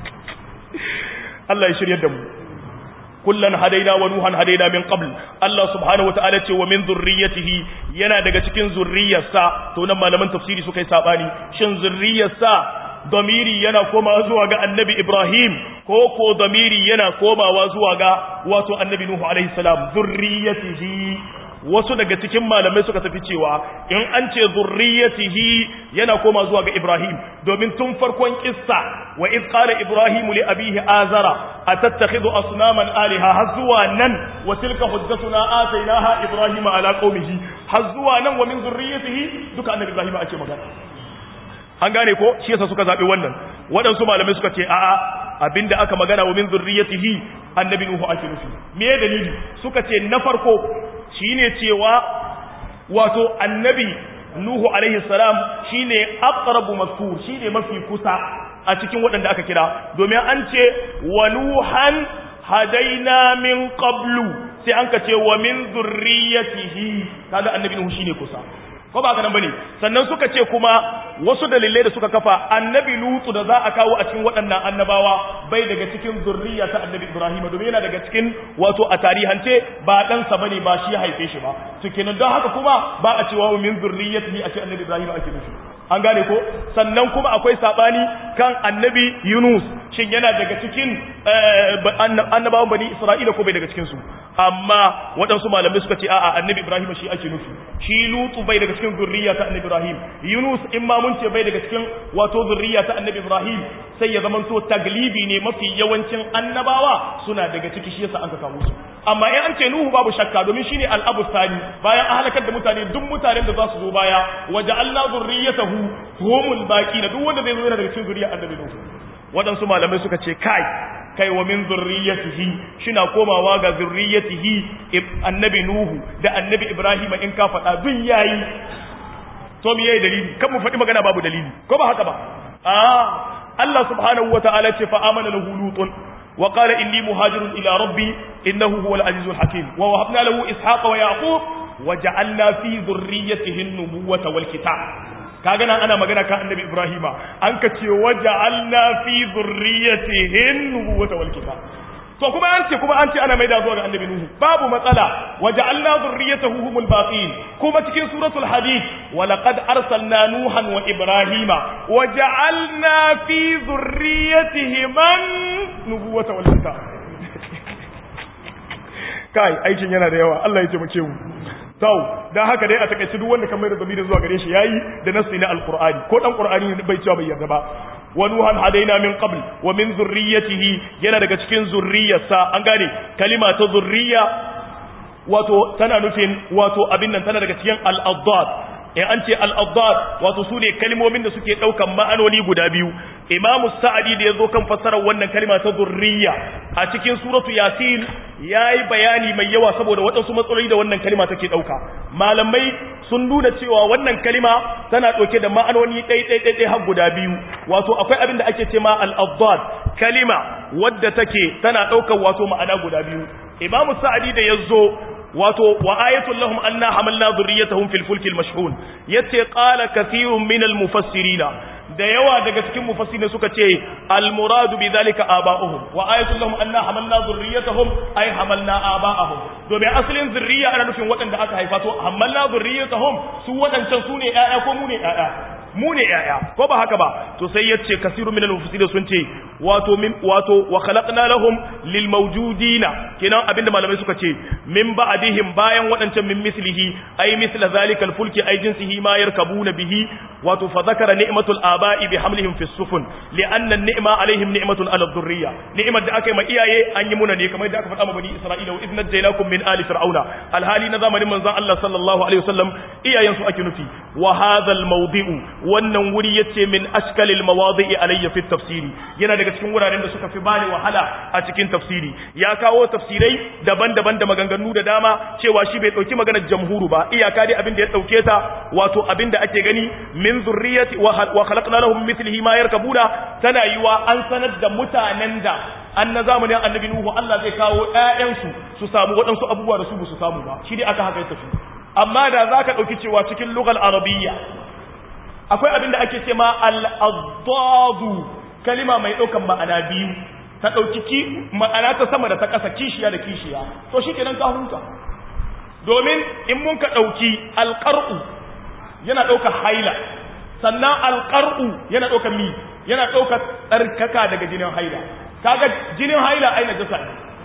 Allah ya shiryar da mu kullan hadaina wa nuhan hadaina min qabl Allah subhanahu wa ta'ala ce wa min zurriyyatihi yana daga cikin zurriyarsa to nan malaman tafsiri suka yi sabani shin zurriyarsa damiri yana komawa zuwa ga annabi Ibrahim ko ko damiri yana komawa zuwa ga wato annabi Nuhu alaihi salam zurriyatihi wasu daga cikin malamai suka tafi cewa in an ce zurriyatihi yana koma zuwa ga Ibrahim domin tun farkon kissa wa id qala Ibrahim li abihi azara atattakhidhu asnaman alaha har zuwa nan wa tilka hujjatuna atainaha Ibrahim ala qaumihi har zuwa nan wa min zurriyatihi duka annabi Ibrahim ake magana an gane ko shi yasa suka zabi wannan waɗansu malamai suka ce a'a abinda aka magana wa min zurriyatihi annabi nuhu ake nufi me dalili suka ce na farko shine cewa wato annabi nuhu alaihi salam shine aqrabu mazkur shine mafi kusa a cikin waɗanda aka kira domin an ce wa nuhan hadaina min qablu sai an ka ce wa min zurriyatihi kaga annabi nuhu shine kusa ko ba nan bane sannan suka ce kuma wasu dalilai da suka kafa annabi lutu da za a kawo a cikin waɗannan annabawa bai daga cikin zurriya ta annabi ibrahim domin yana daga cikin wato a tarihance ba ɗansa bane ba shi ya haife shi ba to kenan don haka kuma ba a cewa min zurriyatihi a ce annabi ibrahim ake nufi an gane ko sannan kuma akwai sabani kan annabi yunus shin yana daga cikin annabawan bani isra'ila ko bai daga cikin su amma waɗansu malamai suka ce a'a annabi ibrahim shi ake nufi shi lutu bai daga cikin zurriya ta annabi ibrahim yunus in ma mun ce bai daga cikin wato zurriya ta annabi ibrahim sai ya zamanto taglibi ne mafi yawancin annabawa suna daga ciki shi yasa an ka kawo su amma in an ce nuhu babu shakka domin shine al'abu sani bayan an halakar da mutane duk mutanen da za su zo baya waja'alna zurriyatahu humul baqina duk wanda zai zo yana daga cikin zurriya annabi nuhu waɗansu malamai suka ce kai kai wa min zurriyatihi shina komawa ga zurriyatihi annabi nuhu da annabi ibrahim in ka faɗa duk yayi to me yayi dalili kan mu faɗi magana babu dalili ko ba haka ba ah Allah subhanahu wataala ce fa amana lahu lutun wa qala inni muhajirun ila rabbi innahu huwal azizul hakim wa wahabna lahu ishaqa wa yaqub wa ja'alna fi dhurriyyatihi an-nubuwata wal kitab kaga nan ana magana kan annabi ibrahima an ka ce waja'alna fi dhurriyyatihi nubuwata wal kitab to kuma an ce kuma an ce ana maida zuwa ga annabi nuhu babu matsala waja'alna dhurriyyatahu humul baqin kuma cikin suratul hadid wa laqad arsalna nuhan wa ibrahima waja'alna fi dhurriyyatihima nubuwata wal kitab kai aikin yana da yawa Allah ya taimake mu Tau, don haka dai a takaice duk wanda kan mai da zamirin zuwa gare shi yayi da nasu na alkur'ani ko dan qur'ani ne bai cewa bai yarda ba wa nuhan hadaina min qabl wa min zurriyyatihi yana daga cikin zurriyarsa an gane kalima ta zurriya wato tana nufin wato abin nan tana daga cikin al-addad in an ce al-addad wato su ne kalmomin da suke daukan ma'anoni guda biyu imamu sa'adi da yazo kan fassarar wannan kalima ta zurriya a cikin suratu yasin yayi bayani mai yawa saboda waɗansu matsaloli da wannan kalima take dauka malamai sun nuna cewa wannan kalima tana dauke da ma'anoni ɗai ɗai ɗai har guda biyu wato akwai abin da ake ce ma al-addad kalima wadda take tana daukar wato ma'ana guda biyu imamu sa'adi da yazo wato wa ayatul lahum anna hamalna dhurriyyatahum fil fulkil mashhun yace qala kathirun min al mufassirina da yawa daga cikin mufassirin suka ce al muradu bi zalika aba'uhum wa ayatul lahum anna hamalna dhurriyyatahum ay hamalna aba'ahum domin asalin zurriya ana nufin waɗanda aka haifa to hamalna dhurriyyatahum su waɗancan su ne ƴaƴa ko mu ne ƴaƴa mu ne ƴaƴa ko ba haka ba to sai yace kasiru min al-mufassirin sun ce wato min wato wa khalaqna lahum lil mawjudina kenan abinda malamai suka ce min ba'dihim bayan wadancan min mislihi ay misla zalika al-fulki ay jinsihi ma yarkabuna bihi wato fa zakara ni'matul aba'i bi hamlihim fi sufun li'anna an-ni'ma alaihim ni'matun ala dhurriyya ni'mat da aka yi ma iyaye an yi muna ne kamar da aka faɗa ma bani isra'ila wa idna jaylakum min ali fir'auna alhali na zamanin manzon Allah sallallahu alaihi wasallam iyayen su ake nufi wa hadha al-mawdi'u wannan wuri yace min ashkalil mawadi'i alayya fi tafsiri yana daga cikin wuraren da suka fi bani wahala a cikin tafsiri ya kawo tafsirai daban-daban da maganganu da dama cewa shi bai dauki maganar jamhuru ba iyaka dai abin da ya dauke ta wato abin da ake gani min zurriyati wa khalaqna lahum mithlihi ma yarkabuna tana yiwa an sanar da mutanen da an na zamanin annabi nuhu Allah zai kawo ƴaƴansu su samu waɗansu abubuwa da su ba su samu ba shi dai aka haka ya tafi amma da zaka dauki cewa cikin lugal arabiyya akwai abin da ake ce ma al'adadu kalima mai ɗaukan ma'ana biyu ta ɗauki ma'ana ta sama da ta ƙasa kishiya da kishiya to shi kenan ka huta domin in mun ka ɗauki alƙar'u yana ɗaukar haila sannan alƙar'u yana ɗaukar mi yana ɗaukar tsarkaka daga jinin haila kaga jinin haila aina jasa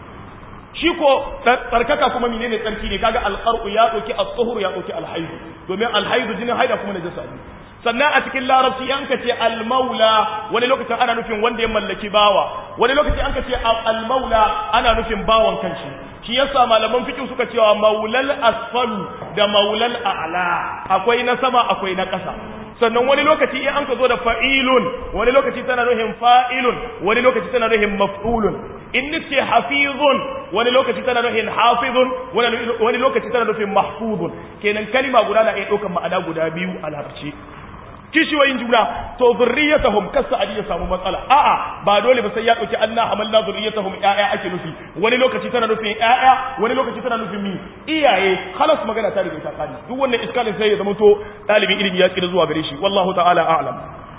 shi ko tsarkaka kuma menene tsarki ne kaga alqar'u ya dauki as-suhur ya dauki al-haid domin al-haid jinin haida kuma najasa ne sannan a cikin larabci an ka ce al-maula wani lokacin ana nufin wanda ya mallaki bawa wani lokaci an ka ce al-maula ana nufin bawan kanshi shi yasa malaman fiqh suka cewa maulal asfalu da maulal a'la akwai na sama akwai na ƙasa sannan wani lokaci in an ka zo da fa'ilun wani lokaci tana nuhin fa'ilun wani lokaci tana nuhin maf'ulun in nace hafizun wani lokaci tana nuhin hafizun wani lokaci tana nufin mahfuzun kenan kalima guda na iya ɗaukar ma'ana guda biyu a larabci kishiyoyin juna to zurriyatahum kasa ali ya samu matsala a'a ba dole ba sai ya dauki anna hamalna zurriyatahum ya'ya ake nufi wani lokaci tana nufin ya'ya wani lokaci tana nufin mi iyaye khalas magana ta riga ta kare duk wannan iskalin sai ya zama to dalibin ilimi ya tsira zuwa gare shi wallahu ta'ala a'lam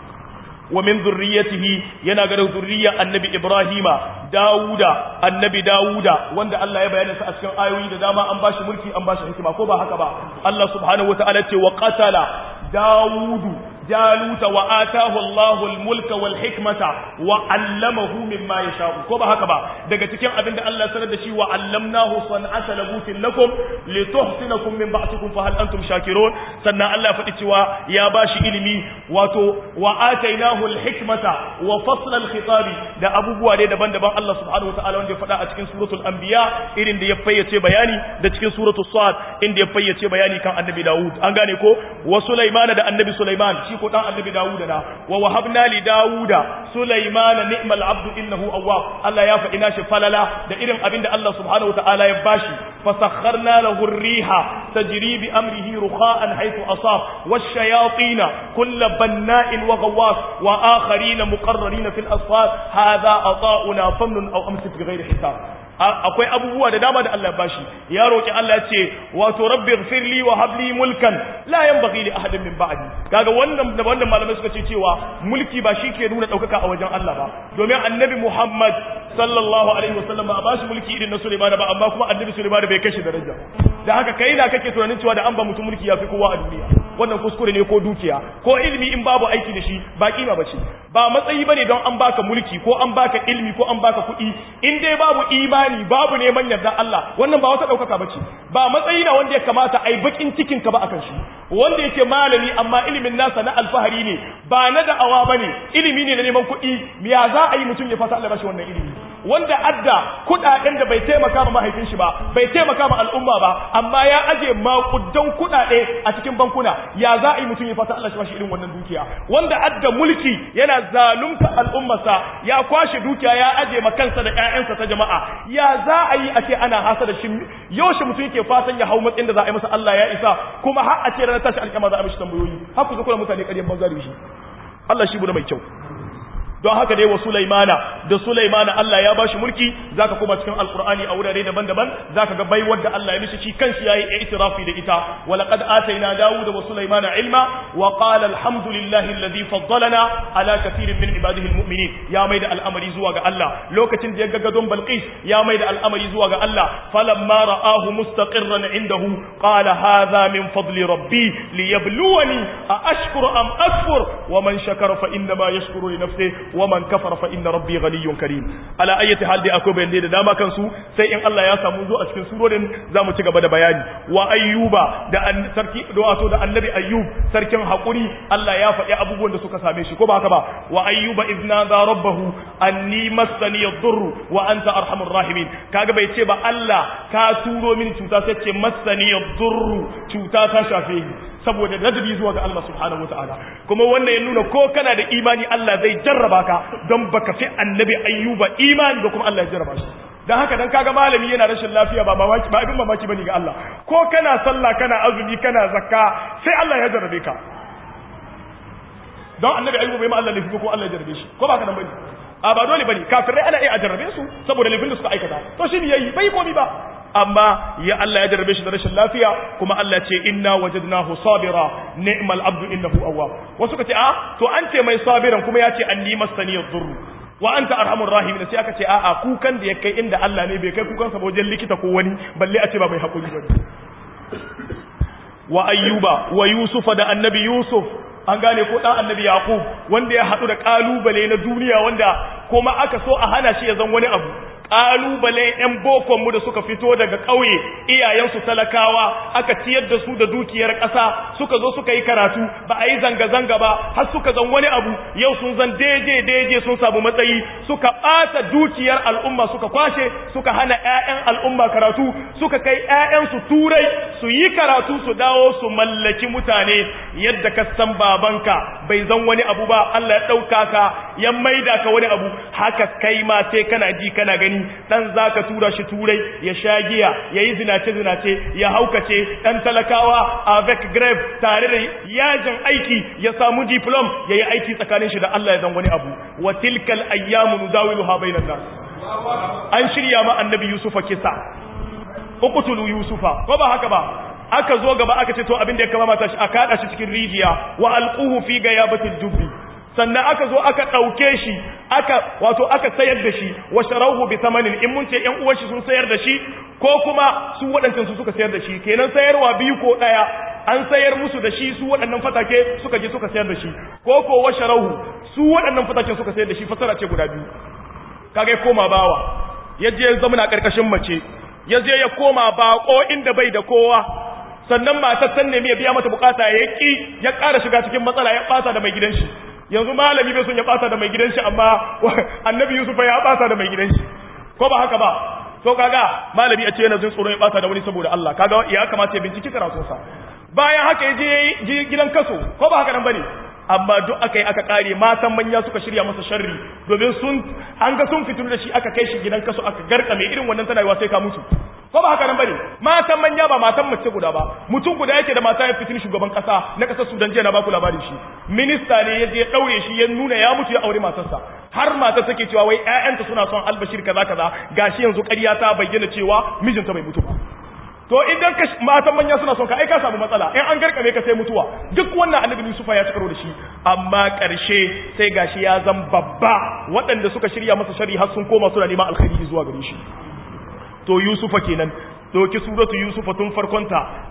wa min zurriyatihi yana ga zurriya annabi ibrahima dawuda annabi dawuda wanda Allah ya bayyana sa a cikin ayoyi da dama an bashi mulki an bashi hikima ko ba haka ba Allah subhanahu wataala ce wa qatala dawudu جالوت وآتاه الله الملك والحكمة وعلمه مما يشاء كما هكذا daga cikin abinda Allah sanar da shi wa allamnahu san'ata labutin lakum lituhsinakum min ba'tikum fa hal antum shakirun sannan Allah faɗi cewa ya bashi ilimi wato wa atainahu alhikmata wa fasla alkhitabi da abubuwa ne daban-daban Allah subhanahu wataala wanda ya faɗa a cikin suratul anbiya irin da ya fayyace bayani da cikin suratul sad inda ya fayyace bayani kan annabi Dawud an gane ko wa Sulaiman da annabi Sulaiman shi ko dan annabi Dawuda na wa wahabna li Dawuda Sulaiman ni'mal abdu innahu awwab Allah ya faɗi nashi falala da irin abin da Allah subhanahu wataala ya bashi fasakharna lahu ar-riha tajri bi amrihi rukha'an haythu asab wash-shayatin kull banna'in wa ghawwas wa akharin muqarrarin fil asfar hadha ata'una famnun aw amsik bighayri hisab akwai abubuwa da dama da Allah ya bashi ya roki Allah ya ce wato rabbi ighfirli wa habli mulkan la yanbaghi li ahadin min ba'di kaga wannan da wannan malamai suka ce cewa mulki ba shi ke nuna daukaka a wajen Allah ba domin annabi Muhammad sallallahu alaihi wasallam ba a bashi mulki irin na Sulaiman ba amma kuma annabi Sulaiman bai kashi daraja da haka kai na kake tunanin cewa da an ba mutum mulki yafi kowa a duniya wannan kuskure ne ko dukiya ko ilimi in babu aiki da shi ba kima bace ba matsayi bane don an baka mulki ko an baka ilimi ko an baka kuɗi in dai babu imani babu neman yarda Allah wannan ba wata ɗaukaka bace ba matsayi na wanda ya kamata ai bakin cikin ka ba akan shi wanda yake malami amma ilimin nasa na alfahari ne ba na da'awa bane ilimi ne na neman kuɗi ya za a yi mutum ya fasa Allah bashi wannan ilimi wanda adda kudaden da bai taimaka ma mahaifin shi ba bai taimaka ma al'umma ba amma ya aje makudan kudade a cikin bankuna ya za a yi mutum ya fata Allah shi bashi irin wannan dukiya wanda adda mulki yana zalunta al'ummarsa ya kwashe dukiya ya aje ma kansa da ƴaƴansa ta jama'a ya za a yi a ce ana hasa da shi yaushe mutum yake fatan ya hau matsayin da za a yi masa Allah ya isa kuma har a ce ranar tashi alƙiyama za a mishi tambayoyi har ku kula mutane ƙaryan banza da shi Allah shi bude mai kyau don haka dai wa Sulaimana da Sulaimana Allah ya bashi mulki zaka kuma cikin Alqur'ani a wurare daban-daban zaka ga baiwar da Allah ya mishi shi kanshi yayi itirafi da ita wa laqad atayna Dawuda wa Sulaimana ilma wa qala alhamdulillahi alladhi faddalana ala kathirin min ibadihi almu'minin ya maida al'amari zuwa ga Allah lokacin da ya ga gadon Balqis ya maida al'amari zuwa ga Allah falamma ra'ahu mustaqirran indahu qala hadha min fadli rabbi liyabluwani a ashkuru am akfur wa man shakara fa innama yashkuru li nafsihi ومن كفر فإن ربي غني كريم على أي حال دي أكو بين دي da dama kansu sai in Allah ya samu zo a cikin surorin zamu ci gaba da bayani wa ayyuba da an sarki da wato da annabi ayyub sarkin hakuri Allah ya faɗi abubuwan da suka same shi ko ba haka ba wa ayyuba idna da rabbahu anni massani yadur wa anta arhamur rahimin kaga bai ce ba Allah ka turo min cuta sai ce massani yadur cuta ta shafe ni saboda ladabi zuwa ga Allah subhanahu wataala kuma wannan ya nuna ko kana da imani Allah zai jarraba ka don baka fi annabi ayyuba imani da kuma Allah ya jarraba shi dan haka dan kaga malami yana rashin lafiya ba mamaki ba abin mamaki bane ga Allah ko kana sallah kana azumi kana zakka sai Allah ya jarrabe ka don annabi ayyuba bai ma Allah lafi ko Allah ya jarrabe shi ko ba ka nan bane a ba dole bane kafirai ana iya a jarrabe su saboda laifin da suka aikata to shi ne yayi bai komi ba amma ya Allah ya jarrabe shi da rashin lafiya kuma Allah ce inna wajadnahu sabira ni'mal abdu innahu awwab wasu kace a to an ce mai sabiran kuma ya ce anni masani yadurru wa anta arhamur rahimin sai aka ce a a kukan da ya kai inda Allah ne bai kai kukan sa wajen likita ko wani balle a ce ba mai hakuri ba wa ayyuba wa yusufa da annabi yusuf an gane ko dan annabi yaqub wanda ya hadu da kalubale na duniya wanda kuma aka so a hana shi ya zan wani abu ƙalubalen 'yan bokonmu da suka fito daga ƙauye iyayensu talakawa aka ciyar da su da dukiyar ƙasa suka zo suka yi karatu ba a yi zanga-zanga ba har suka zan wani abu yau sun zan daidai-daidai sun samu matsayi suka ɓata dukiyar al'umma suka kwashe suka hana 'ya'yan al'umma karatu suka kai 'ya'yansu turai su yi karatu su dawo su mallaki mutane yadda ka san babanka bai zan wani abu ba Allah ya ɗauka ka ya maida ka wani abu haka kai ma sai kana ji kana gani dan zaka tura shi turai ya sha giya yayi zinace zinace ya haukace dan talakawa avec grave tare da yajin aiki ya samu diplom yayi aiki tsakanin shi da Allah ya zan wani abu wa tilkal ayyamu nudawiluha bainan nas an shirya ma annabi yusufa kisa uqtulu yusufa ko ba haka ba aka zo gaba aka ce to abin da ya kama mata shi aka hada shi cikin rijiya wa alquhu fi gayabatil jubbi sannan aka zo aka ɗauke shi aka wato aka sayar da shi wa sharauhu bi thamanin in mun ce ƴan uwan shi sun sayar da shi ko kuma su waɗancan su suka sayar da shi kenan sayarwa biyu ko ɗaya an sayar musu da shi su waɗannan fatake suka je suka sayar da shi ko ko wa sharauhu su waɗannan fatake suka sayar da shi fasara ce guda biyu kaga ya koma bawa ya je zama na ƙarƙashin mace ya je ya koma baƙo inda bai da kowa sannan matar san nemi ya biya mata bukata ya ki ya ƙara shiga cikin matsala ya ɓata da mai gidan shi yanzu malami bai son ya bata da mai gidan shi amma annabi yusuf ya bata da mai gidan shi ko ba haka ba to kaga malami a ce yana jin tsoron ya bata da wani saboda Allah kaga ya kamata ya binciki karatunsa bayan haka ya je gidan kaso ko ba haka nan bane amma duk aka yi aka kare matan manya suka shirya masa sharri domin sun an ga sun fitinu da shi aka kai shi gidan kaso aka garka mai irin wannan tana yiwa sai ka mutu ko ba haka nan bane matan manya ba matan mace guda ba mutum guda yake da mata ya fitin shugaban kasa na kasar Sudan jiya na baku labarin shi minista ne ya je ya daure shi ya nuna ya mutu ya aure matarsa har matar take cewa wai ƴaƴanta suna son albashir kaza kaza gashi yanzu ƙarya ta bayyana cewa mijinta bai mutu ba to idan ka matan manya suna son ka ai ka samu matsala in an garkame ka sai mutuwa duk wannan annabi Yusufa ya cikaro da shi amma ƙarshe sai gashi ya zan babba waɗanda suka shirya masa shari har sun koma suna neman alkhairi zuwa gare shi to Yusufa kenan doki suratu Yusufa tun farkonta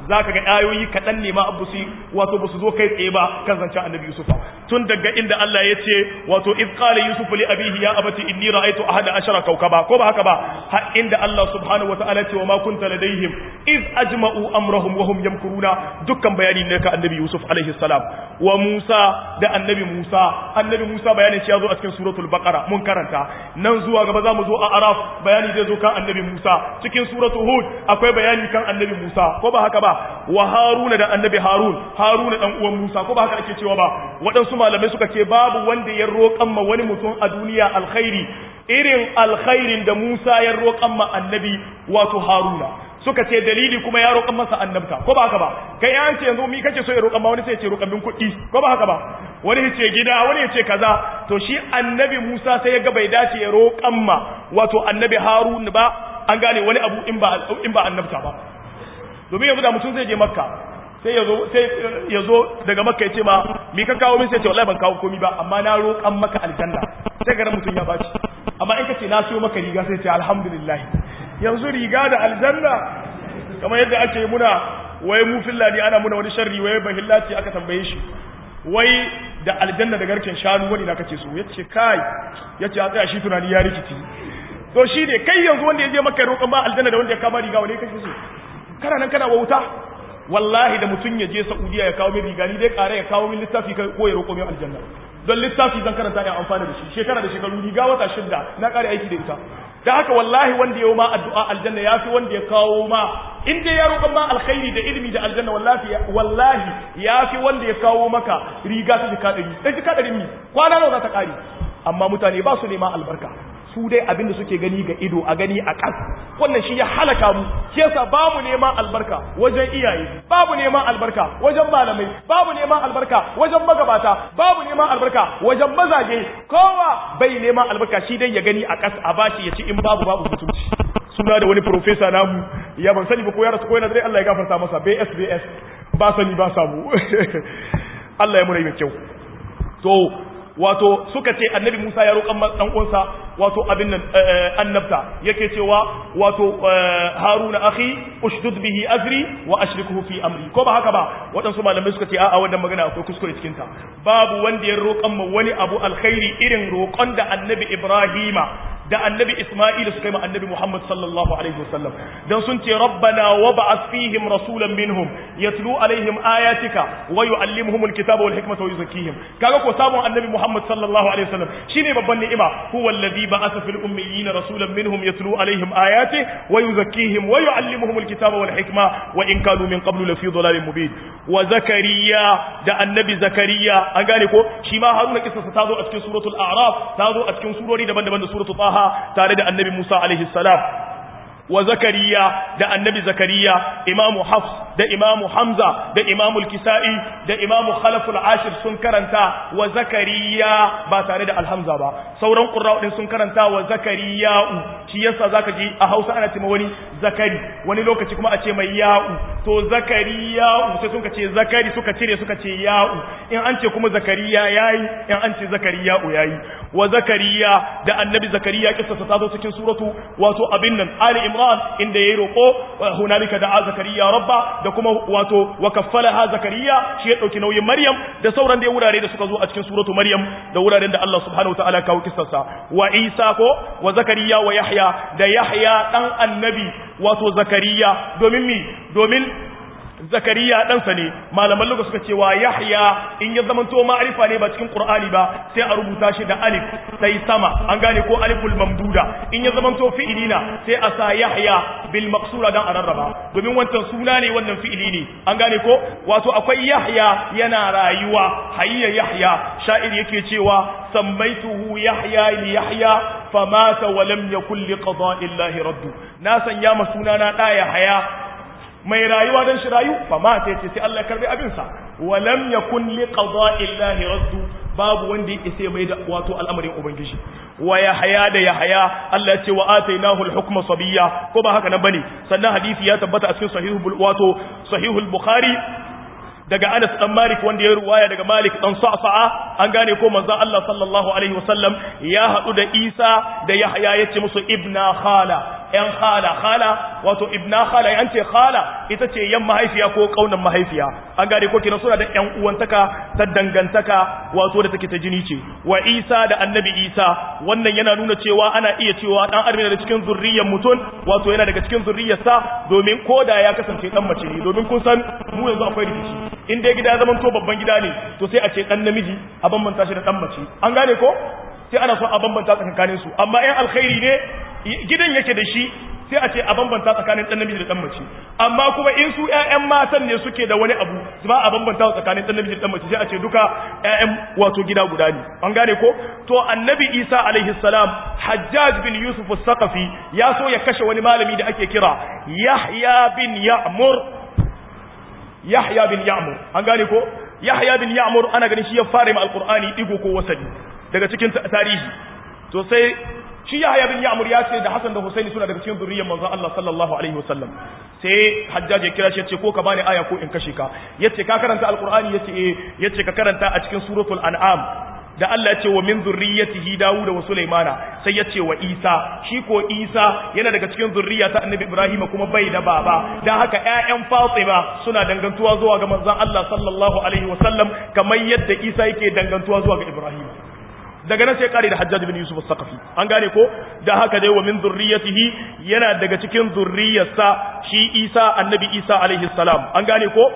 zaka ga ayoyi kadan ne ma abu su wato ba su zo kai tsaye ba kan zancen annabi yusuf tun daga inda Allah ya ce wato iz qala yusuf li abihi ya abati inni ra'aytu ahada ashara kawkaba ko ba haka ba har inda Allah subhanahu wa ta'ala ce wa ma kunta ladaihim iz ajma'u amrahum wa hum yamkuruna dukkan bayani ne ka annabi yusuf alaihi salam wa musa da annabi musa annabi musa bayanin shi ya zo a cikin suratul baqara mun karanta nan zuwa gaba za mu zo a araf bayani zai zo kan annabi musa cikin suratul hud akwai bayani kan annabi musa ko ba haka ba wa haruna da annabi harun haruna dan uwan musa ko ba haka ake cewa ba waɗansu malamai suka ce babu wanda ya roƙan ma wani mutum a duniya alkhairi irin alkhairin da musa ya roƙan ma annabi wato haruna suka ce dalili kuma ya roƙan masa annabta ko ba haka ba kai an ce yanzu mi kake so ya roƙan ma wani sai ya ce roƙan min kuɗi ko ba haka ba wani ya ce gida wani ya ce kaza to shi annabi Musa sai ya ga bai dace ya roƙan ma wato annabi Harun ba an gane wani abu in ba in ba annabta ba domin yanzu da mutum zai je Makka sai ya zo sai ya zo daga Makka ya ce ma mi ka kawo min sai ya ce wallahi ban kawo komai ba amma na roƙan maka aljanna sai ga mutum ya baci amma in ka ce na siyo maka riga sai ya ce alhamdulillah yanzu riga da aljanna kamar yadda ake muna wai mu fillani ana muna wani sharri wai bahillaci aka tambaye shi wai da aljanna da garken shanu wani na kace so yace kai yace a tsaya shi tunani ya rikici to shi ne kai yanzu wanda ya je maka roƙon ba aljanna da wanda ya kama riga wani kace so kana nan kana wauta wallahi da mutum ya je Saudiya ya kawo min riga ni dai ƙara ya kawo min littafi ko ya roƙo min aljanna don littafi zan karanta ya amfana da shi shekara da shekaru riga wata shidda na ƙare aiki da ita da haka wallahi wanda ya ma addu'a aljanna ya fi wanda ya kawo ma in dai ya roƙon ma alkhairi da ilimi da aljanna wallahi wallahi ya fi wanda ya kawo maka riga ta jika ɗari ɗan jika ɗari mi kwana nawa za ta ƙare amma mutane ba su neman albarka su dai abin da suke gani ga ido a gani a ƙas wannan shi ya halaka mu shi yasa babu neman albarka wajen iyaye babu neman albarka wajen malamai babu neman albarka wajen magabata babu neman albarka wajen mazaje kowa bai neman albarka shi dai ya gani a ƙas a bashi ya ci in babu babu mutunci suna da wani profesa namu ya ban sani ba ko ya rasu ko yana dai Allah ya gafarta masa BSBS ba sani ba samu Allah ya mura mai kyau to wato suka ce annabi Musa ya roƙan dan uwansa wato abin nan annabta yake cewa wato Haruna akhi ushdud bihi azri wa ashrikuhu fi amri ko ba haka ba waɗansu malamai suka ce a'a wannan magana akwai kuskure cikin ta babu wanda ya roƙan ma wani abu alkhairi irin roƙon da annabi Ibrahima da annabi Isma'il suka yi ma annabi Muhammad sallallahu alaihi wasallam dan sun ce rabbana wab'ath fihim rasulan minhum yatlu alaihim ayatika wa yuallimuhum alkitaba wal hikmata wa yuzakkihim kaga ko samun annabi Muhammad sallallahu alaihi wasallam shine babban ni'ima huwa alladhi ba'atha fil ummiyina rasulan minhum yatlu alaihim ayatihi wa yuzakkihim wa yuallimuhum alkitaba wal hikma wa in kanu min qablu lafi dhalalin mubin wa zakariya da annabi zakariya an gane ko shi ma haruna kissa ta zo a cikin suratul a'raf ta zo a cikin surori daban-daban da suratul taha tare da annabi Musa alaihi salam wa zakariya da annabi zakariya imamu hafs da imamu hamza da imamu kisa'i da imamu khalaful ashir sun karanta wa zakariya ba tare da alhamza ba sauran qurra'u din sun karanta wa zakariya'u shi yasa zaka ji a Hausa ana cewa wani zakari wani lokaci kuma a ce mai ya'u to zakariya'u sai suka ce zakari suka cire suka ce ya'u in an ce kuma zakariya yayi in an ce zakariya'u yayi wa zakariya da annabi zakariya kissa ta zo cikin suratu wato abin nan ali imran inda yayi roko hunalika da zakariya rabba da kuma wato wa kaffalaha zakariya shi ya dauki nauyin maryam da sauran da wurare da suka zo a cikin suratu maryam da wuraren da Allah subhanahu wataala kawo kissarsa wa isa ko wa zakariya wa yahya da yahya dan annabi wato zakariya domin mi domin zakariya ɗansa ne malaman luga suka cewa yahya in ya zamanto ma'arifa ne ba cikin qur'ani ba sai a rubuta shi da alif sai sama an gane ko aliful mamduda in ya zamanto fi'ili na sai a sa yahya bil maqsura dan ararraba domin wancan suna ne wannan fi'ili ne an gane ko wato akwai yahya yana rayuwa hayya yahya sha'ir yake cewa sammaituhu yahya li yahya famata wa lam yakul li qada'illahi raddu na sanya ma sunana da yahya mai rayuwa don shi rayu fa ma ta ce sai Allah ya karbi abinsa wa lam yakun li qada'illahi raddu babu wanda yake sai mai da wato al'amarin ubangiji wa yahya da yahya Allah ya ce wa atainahu al-hukma sabiyya ko ba haka nan bane sannan hadisi ya tabbata a cikin sahihul wato sahihul bukhari daga Anas dan Malik wanda ya ruwaya daga Malik dan Sa'sa'a an gane ko manzon Allah sallallahu alaihi wasallam ya hadu da Isa da Yahya yace musu ibna khala yan khala khala wato ibna khala yan ce khala ita ce yan mahaifiya ko kaunan mahaifiya an gane ko kenan suna da yan uwantaka ta dangantaka wato da take ta jini ce wa Isa da annabi Isa wannan yana nuna cewa ana iya cewa dan armina da cikin zurriyar mutum wato yana daga cikin zurriyarsa domin koda ya kasance dan mace ne domin kun san mu yanzu akwai rikici in dai gida ya zama to babban gida ne to sai a ce dan namiji a bambanta shi da dan mace an gane ko sai ana so a bambanta tsakanin su amma in alkhairi ne gidan yake da shi sai a ce a bambanta tsakanin dan namiji da dan mace amma kuma in su ƴaƴan matan ne suke da wani abu ba a bambanta tsakanin dan namiji da dan mace sai a ce duka ƴaƴan wato gida guda ne an gane ko to annabi Isa alaihi salam Hajjaj bin Yusuf as-Saqafi ya so ya kashe wani malami da ake kira Yahya bin Ya'mur Yahya bin Ya'mur an gane ko Yahya bin Ya'mur ana ganin shi ya fara ma alqur'ani digo ko wasali daga cikin tarihi to sai shi Yahya bin Ya'mur ya ce da Hassan da Husaini suna daga cikin zuriyar manzon Allah sallallahu alaihi wasallam sai Hajjaj ya kira shi ya ce ko ka bani aya ko in kashe ka yace ka karanta alqur'ani yace eh yace ka karanta a cikin suratul an'am da Allah ya ce wa min zurriyyatihi Dawud wa Sulaimana sai ya ce wa Isa shi ko Isa yana daga cikin zurriya ta Annabi Ibrahim kuma bai da baba dan haka ƴaƴan Fatima suna dangantuwa zuwa ga manzon Allah sallallahu alaihi wasallam kamar yadda Isa yake dangantuwa zuwa ga Ibrahim daga nan sai kare da Hajjaj bin Yusuf as-Saqafi an gane ko da haka dai wa min zurriyatihi yana daga cikin zurriyarsa shi Isa Annabi Isa alaihi salam an gane ko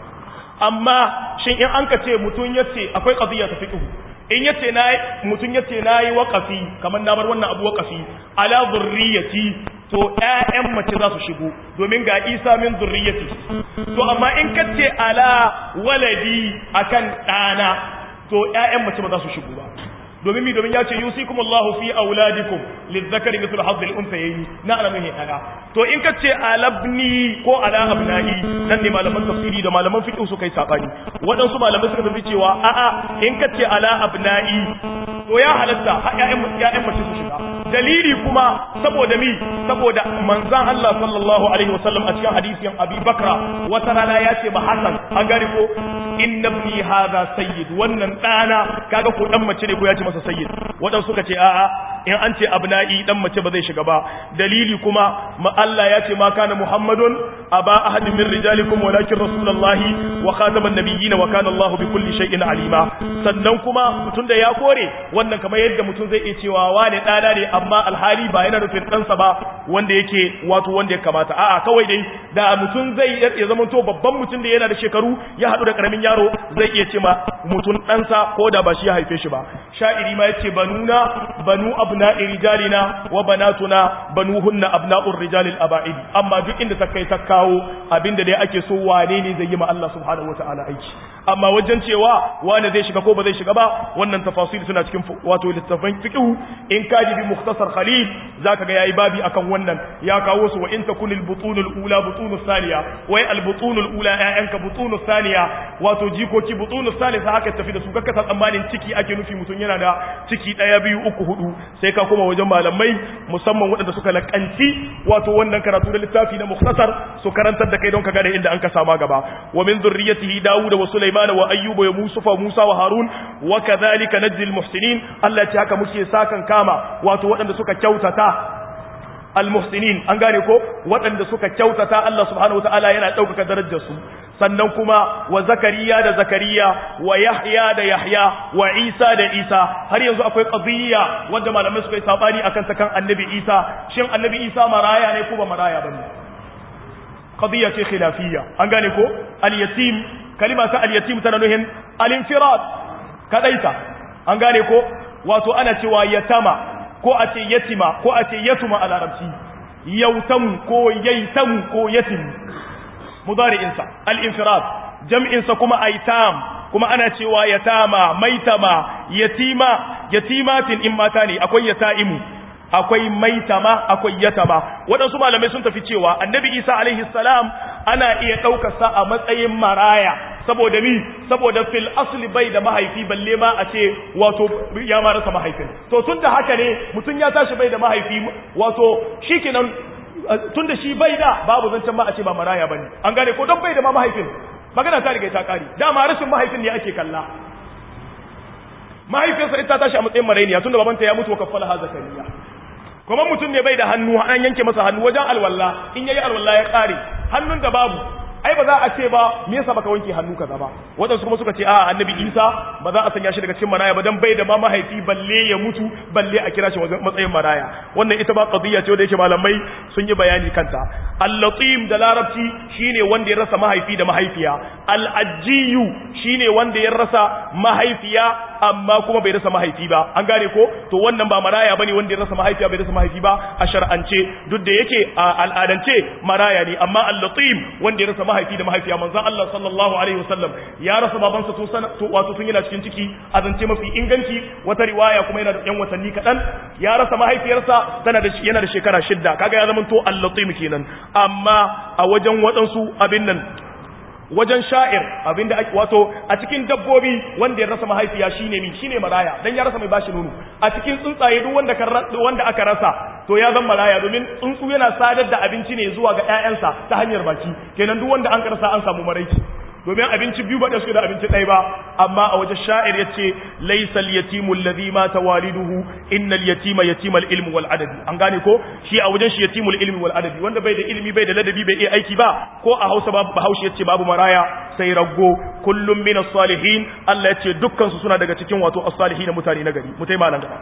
amma shin in an ka ce mutun yace akwai qadiyya ta fiqh in yace na mutun yace nayi waqafi kamar na bar wannan abu waqafi ala zurriyati to ƴaƴan mace za su shigo domin ga Isa min zurriyati to amma in kace ala waladi akan ɗana to ƴaƴan mace ba za su shigo ba domin mi domin ya ce yusikum Allah fi auladikum lizzakari mithlu hadhi al-unthayayn na alamin hada to in ka ce alabni ko ala abnai nan ne malaman tafsiri da malaman fiqh su kai sabani wadansu malamai suka tafi cewa a a in ka ce ala abnai to ya halatta ha ƴaƴan ƴaƴan mace su shiga dalili kuma saboda mi saboda manzon Allah sallallahu alaihi wasallam a cikin hadisin Abi Bakra wata rana ya ce ba Hassan an gari ko inna ibni hadha sayyid wannan dana kaga ko dan mace ne ko ya ce masa sayyid wadan suka ce a'a in an ce abna'i dan mace ba zai shiga ba dalili kuma ma Allah ya ce ma kana muhammadun aba ahadin min rijalikum walakin rasulullahi wa khataman nabiyyin wa kana Allah bi kulli shay'in alima sannan kuma mutun da ya kore wannan kamar yadda mutun zai iya cewa wane dana ne amma alhali ba yana nufin ɗansa ba wanda yake wato wanda ya kamata a'a kawai dai da mutum zai ya zama to babban mutum da yana da shekaru ya haɗu da ƙaramin yaro zai iya ce ma mutum ɗansa ko da ba shi ya haife shi ba sha'iri ma yace banuna banu abna'i rijalina wa banatuna banuhunna abna'ur rijalil aba'id amma duk inda ta kai ta kawo abinda dai ake so wane ne zai yi ma Allah subhanahu wataala aiki amma wajen cewa wane zai shiga ko ba zai shiga ba wannan tafasil suna cikin wato littafin fiqh in ka ji bi mukhtasar khalil zaka ga yayi babi akan wannan ya kawo su wa in takunil butunul ula butunus saniya wai al butunul ula ƴaƴanka butunus saniya wato jikoki butunus salisa haka tafi da su kakka ta tsammanin ciki ake nufi mutun yana da ciki daya biyu uku hudu sai ka koma wajen malamai musamman waɗanda suka lakanci wato wannan karatu da littafi na mukhtasar su karantar da kai don ka gane inda an ka sama gaba wa min zurriyyatihi dawud wa sulaiman wa ayyuba wa musa musa wa harun wa kadhalika najzi al muhsinin Allah ya ce haka muke sakan kama wato waɗanda suka kyautata almuhsinin an gane ko waɗanda suka kyautata Allah subhanahu wataala yana ɗaukaka darajar su sannan kuma wa zakariya da zakariya wa yahya da yahya wa isa da isa har yanzu akwai qadiyya wanda malamai suka yi sabani akan ta kan annabi isa shin annabi isa maraya ne ko ba maraya bane qadiyya ce khilafiyya an gane ko al-yatim kalima ta al-yatim tana nuhin al-infirad kadaita an gane ko wato ana cewa yatama ko a ce yatima ko a ce yatuma a larabci yautamu ko yaitamu ko yatim mudari'insa al-infirad jam'insa kuma aitam kuma ana cewa yatama maitama yatima yatimatin in mata ne akwai yataimu akwai maitama akwai yatama waɗansu malamai sun tafi cewa annabi isa alaihi salam ana iya ɗaukarsa a matsayin maraya saboda mi saboda fil asli bai da mahaifi balle ma a ce wato ya ma rasa mahaifin to tun da haka ne mutum ya tashi bai da mahaifi wato shikenan tun da shi bai da babu zancen ma a ce ba maraya bane an gane ko don bai da ma mahaifin magana ta riga ta kare dama rashin mahaifin ne ake kalla mahaifinsa ita tashi a matsayin marainiya tun da babanta ya mutu wa kaffala ha zakariya kuma mutum ne bai da hannu an yanke masa hannu wajen alwala in yayi alwala ya kare hannun da babu ai ba za a ce ba me yasa baka wanke hannu kaza ba wadansu kuma suka ce a annabi Isa ba za a sanya shi daga cikin maraya ba dan bai da ma mahaifi balle ya mutu balle a kira shi wajen matsayin maraya wannan ita ba qadiyya ce wanda yake malamai sun yi bayani kanta al-latim da larabci shine wanda ya rasa mahaifi da mahaifiya al-ajjiyu shine wanda ya rasa mahaifiya amma kuma bai rasa mahaifi ba an gane ko to wannan ba maraya bane wanda ya rasa mahaifiya bai rasa mahaifi ba a shar'ance duk da yake a al'adance maraya ne amma al-latim wanda ya rasa mahaifi da mahaifiya manzon Allah sallallahu alaihi wasallam ya rasa babansa tun sana to wato tun yana cikin ciki a zance mafi inganci wata riwaya kuma yana da yan watanni kadan ya rasa mahaifiyarsa tana da yana da shekara shidda kaga ya zama to al-latim kenan amma a wajen wadansu abin nan wajen sha'ir abinda ake wato a cikin dabbobi wanda ya rasa mahaifiya shine mi shine maraya dan ya rasa mai bashi nono a cikin tsuntsaye duk wanda wanda aka rasa to ya zama maraya domin tsuntsu yana sadar da abinci ne zuwa ga ƴaƴansa ta hanyar baki kenan duk wanda an karasa an samu maraici domin abinci biyu ba da suke da abinci ɗaya ba amma a wajen sha'ir ya ce laisal yatimu alladhi mata waliduhu innal yatima yatimal ilmi wal adabi an gane ko shi a wajen shi yatimul ilmi wal adabi wanda bai da ilimi bai da ladabi bai iya aiki ba ko a Hausa babu Bahaushe yace babu maraya sai raggo kullum minas salihin Allah yace dukkan su suna daga cikin wato as-salihin mutane na gari mutai malan gaba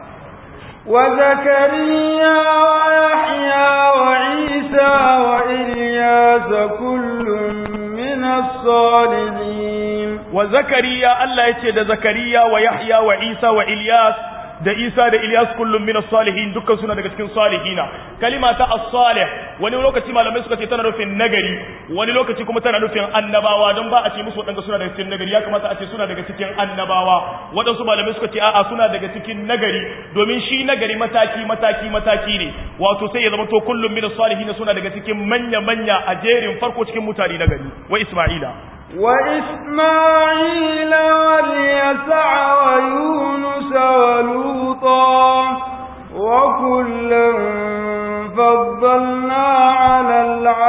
وزكريا ويحيى وعيسى وإلياس كل من الصالحين وزكريا الله يتي زكريا ويحيى وعيسى وإلياس da Isa da Ilyas kullum min salihin dukkan suna daga cikin salihina kalima ta as-salih wani lokaci malamai suka ce tana nufin nagari wani lokaci kuma tana nufin annabawa don ba a ce musu wadanda suna daga cikin nagari ya kamata a ce suna daga cikin annabawa wadansu malamai suka ce a'a suna daga cikin nagari domin shi nagari mataki mataki mataki ne wato sai ya zama to kullum min salihin suna daga cikin manya manya a jerin farko cikin mutane nagari wa Isma'ila وإسماعيل واليسع ويونس ولوطا وكلا فضلنا على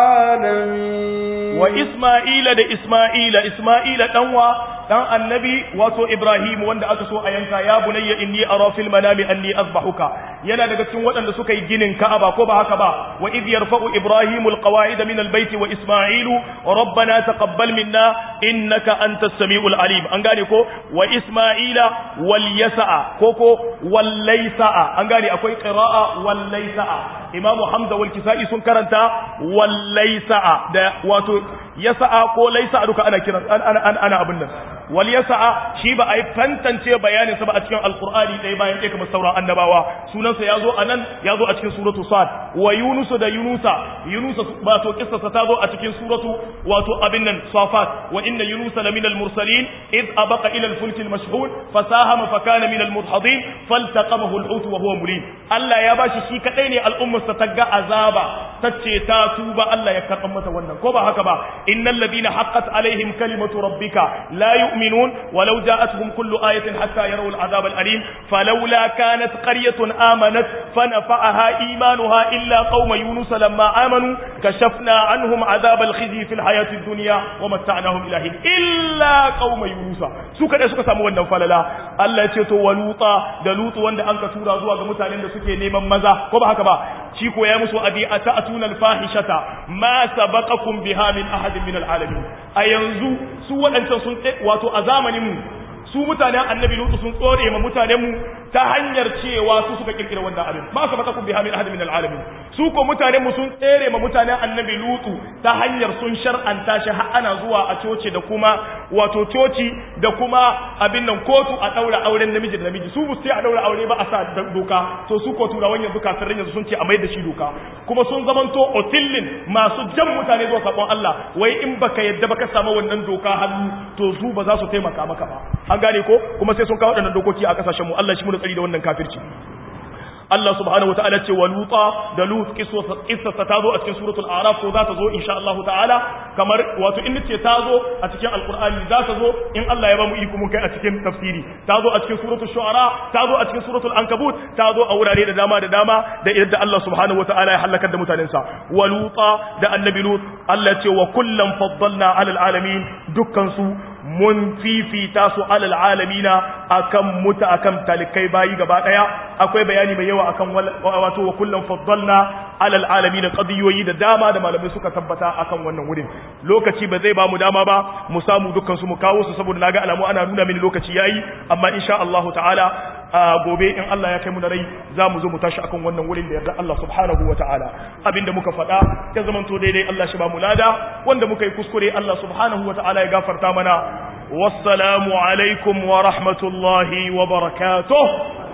العالمين وإسماعيل ده إسماعيل إسماعيل دنوا دان النبي واتو إبراهيم وند aka so a yanka ya bunayya inni ara fil manami anni azbahuka yana daga cikin waɗanda suka yi ginin Ka'aba ko ba haka ba wa idh yarfa'u ibrahimul qawa'ida min albayt wa isma'ilu rabbana taqabbal minna innaka antas samiul alim an gane ko wa isma'ila wal yasa'a ko ko wal laysa'a an gane akwai qira'a wal laysa'a imamu hamza wal kisa'i sun karanta wal laysa'a da wato yasa'a ko laysa'a duka ana kiran ana ana abin nan wal yasa'a shi ba a yi tantance bayanin sa ba a cikin alqur'ani dai bayan ɗaya kamar sauran annabawa sunansa ya zo anan ya zo a cikin suratu sad wa yunusu da yunusa yunusa wato kissarsa ta zo a cikin suratu wato abin nan safat wa inna yunusa la minal mursalin id abaqa ila al-fulk al-mashhun fasahama fa kana min al-mudhadin faltaqamahu al-hut wa huwa mulim Allah ya bashi shi kadai ne al'ummar sa tagga azaba tace ta tuba Allah ya karban mata wannan ko ba haka ba innal ladina haqqat alaihim kalimatu rabbika la yu'minun walau ja'atuhum kullu ayatin hatta yarawul azab al-alim falawla kanat qaryatun amanat fanafa'aha imanuha illa qauma yunus lamma amanu kashafna anhum azab al-khizy fi al-hayati ad-dunya wa mata'nahum ilahin illa qauma yunus su kada suka samu wannan falala Allah ya ce to waluta da lutu wanda an ka tura zuwa ga mutanen da suke neman maza ko ba haka ba shi ko ya musu abi ata'tuna al-fahishata ma sabaqakum biha min ahadin min al-alamin a yanzu su waɗancan sun wato a zamanin mu su mutanen annabi lutu sun tsore ma mutanen mu ta hanyar cewa su suka kirkira wannan abin ma sabaqakum biha min ahadin min al-alamin su ko mutanen mu sun tsere ma mutanen annabi lutu ta hanyar sun shar'anta shi har ana zuwa a coci da kuma wato coci da kuma abin nan kotu a daura auren namiji da namiji su sai a daura aure ba a sa doka to su ko turawan yanzu kafirin yanzu sun ce a mai da shi doka kuma sun zamanto otillin masu jan mutane zuwa sabon Allah wai in baka yadda baka samu wannan doka hannu to su ba za su taimaka maka ba an gane ko kuma sai sun kawo waɗannan dokoki a kasashen mu Allah shi mu da tsari da wannan kafirci Allah subhanahu wataala ce wa luta da lut kissa ta zo a cikin suratul araf ko za ta zo insha Allah ta'ala kamar wato in ce ta zo a cikin alqur'ani za ta zo in Allah ya ba mu iko mun kai a cikin tafsiri ta zo a cikin suratul shu'ara ta zo a cikin suratul ankabut ta zo a wurare da dama da dama da yadda Allah subhanahu wataala ya halakar da mutanen sa wa luta da annabi lut Allah ce wa kullam faddalna alal alamin dukkan su mun fifita su alal alamina akan muta akan talikai bayi gaba daya akwai bayani mai yawa akan wato wa kullum faddalna alal alamin qadiyoyi da dama da malamai suka tabbata akan wannan wurin lokaci ba zai ba mu dama ba mu samu dukkan su mu kawo su saboda naga alamu ana nuna mini lokaci yayi amma insha Allah ta'ala gobe in Allah ya kai mu da rai za mu zo mu tashi akan wannan wurin da yarda Allah subhanahu wa ta'ala abinda muka faɗa ya zamanto daidai Allah shi ba mu lada wanda muka yi kuskure Allah subhanahu wa ta'ala ya gafarta mana wassalamu alaikum wa rahmatullahi wa barakatuh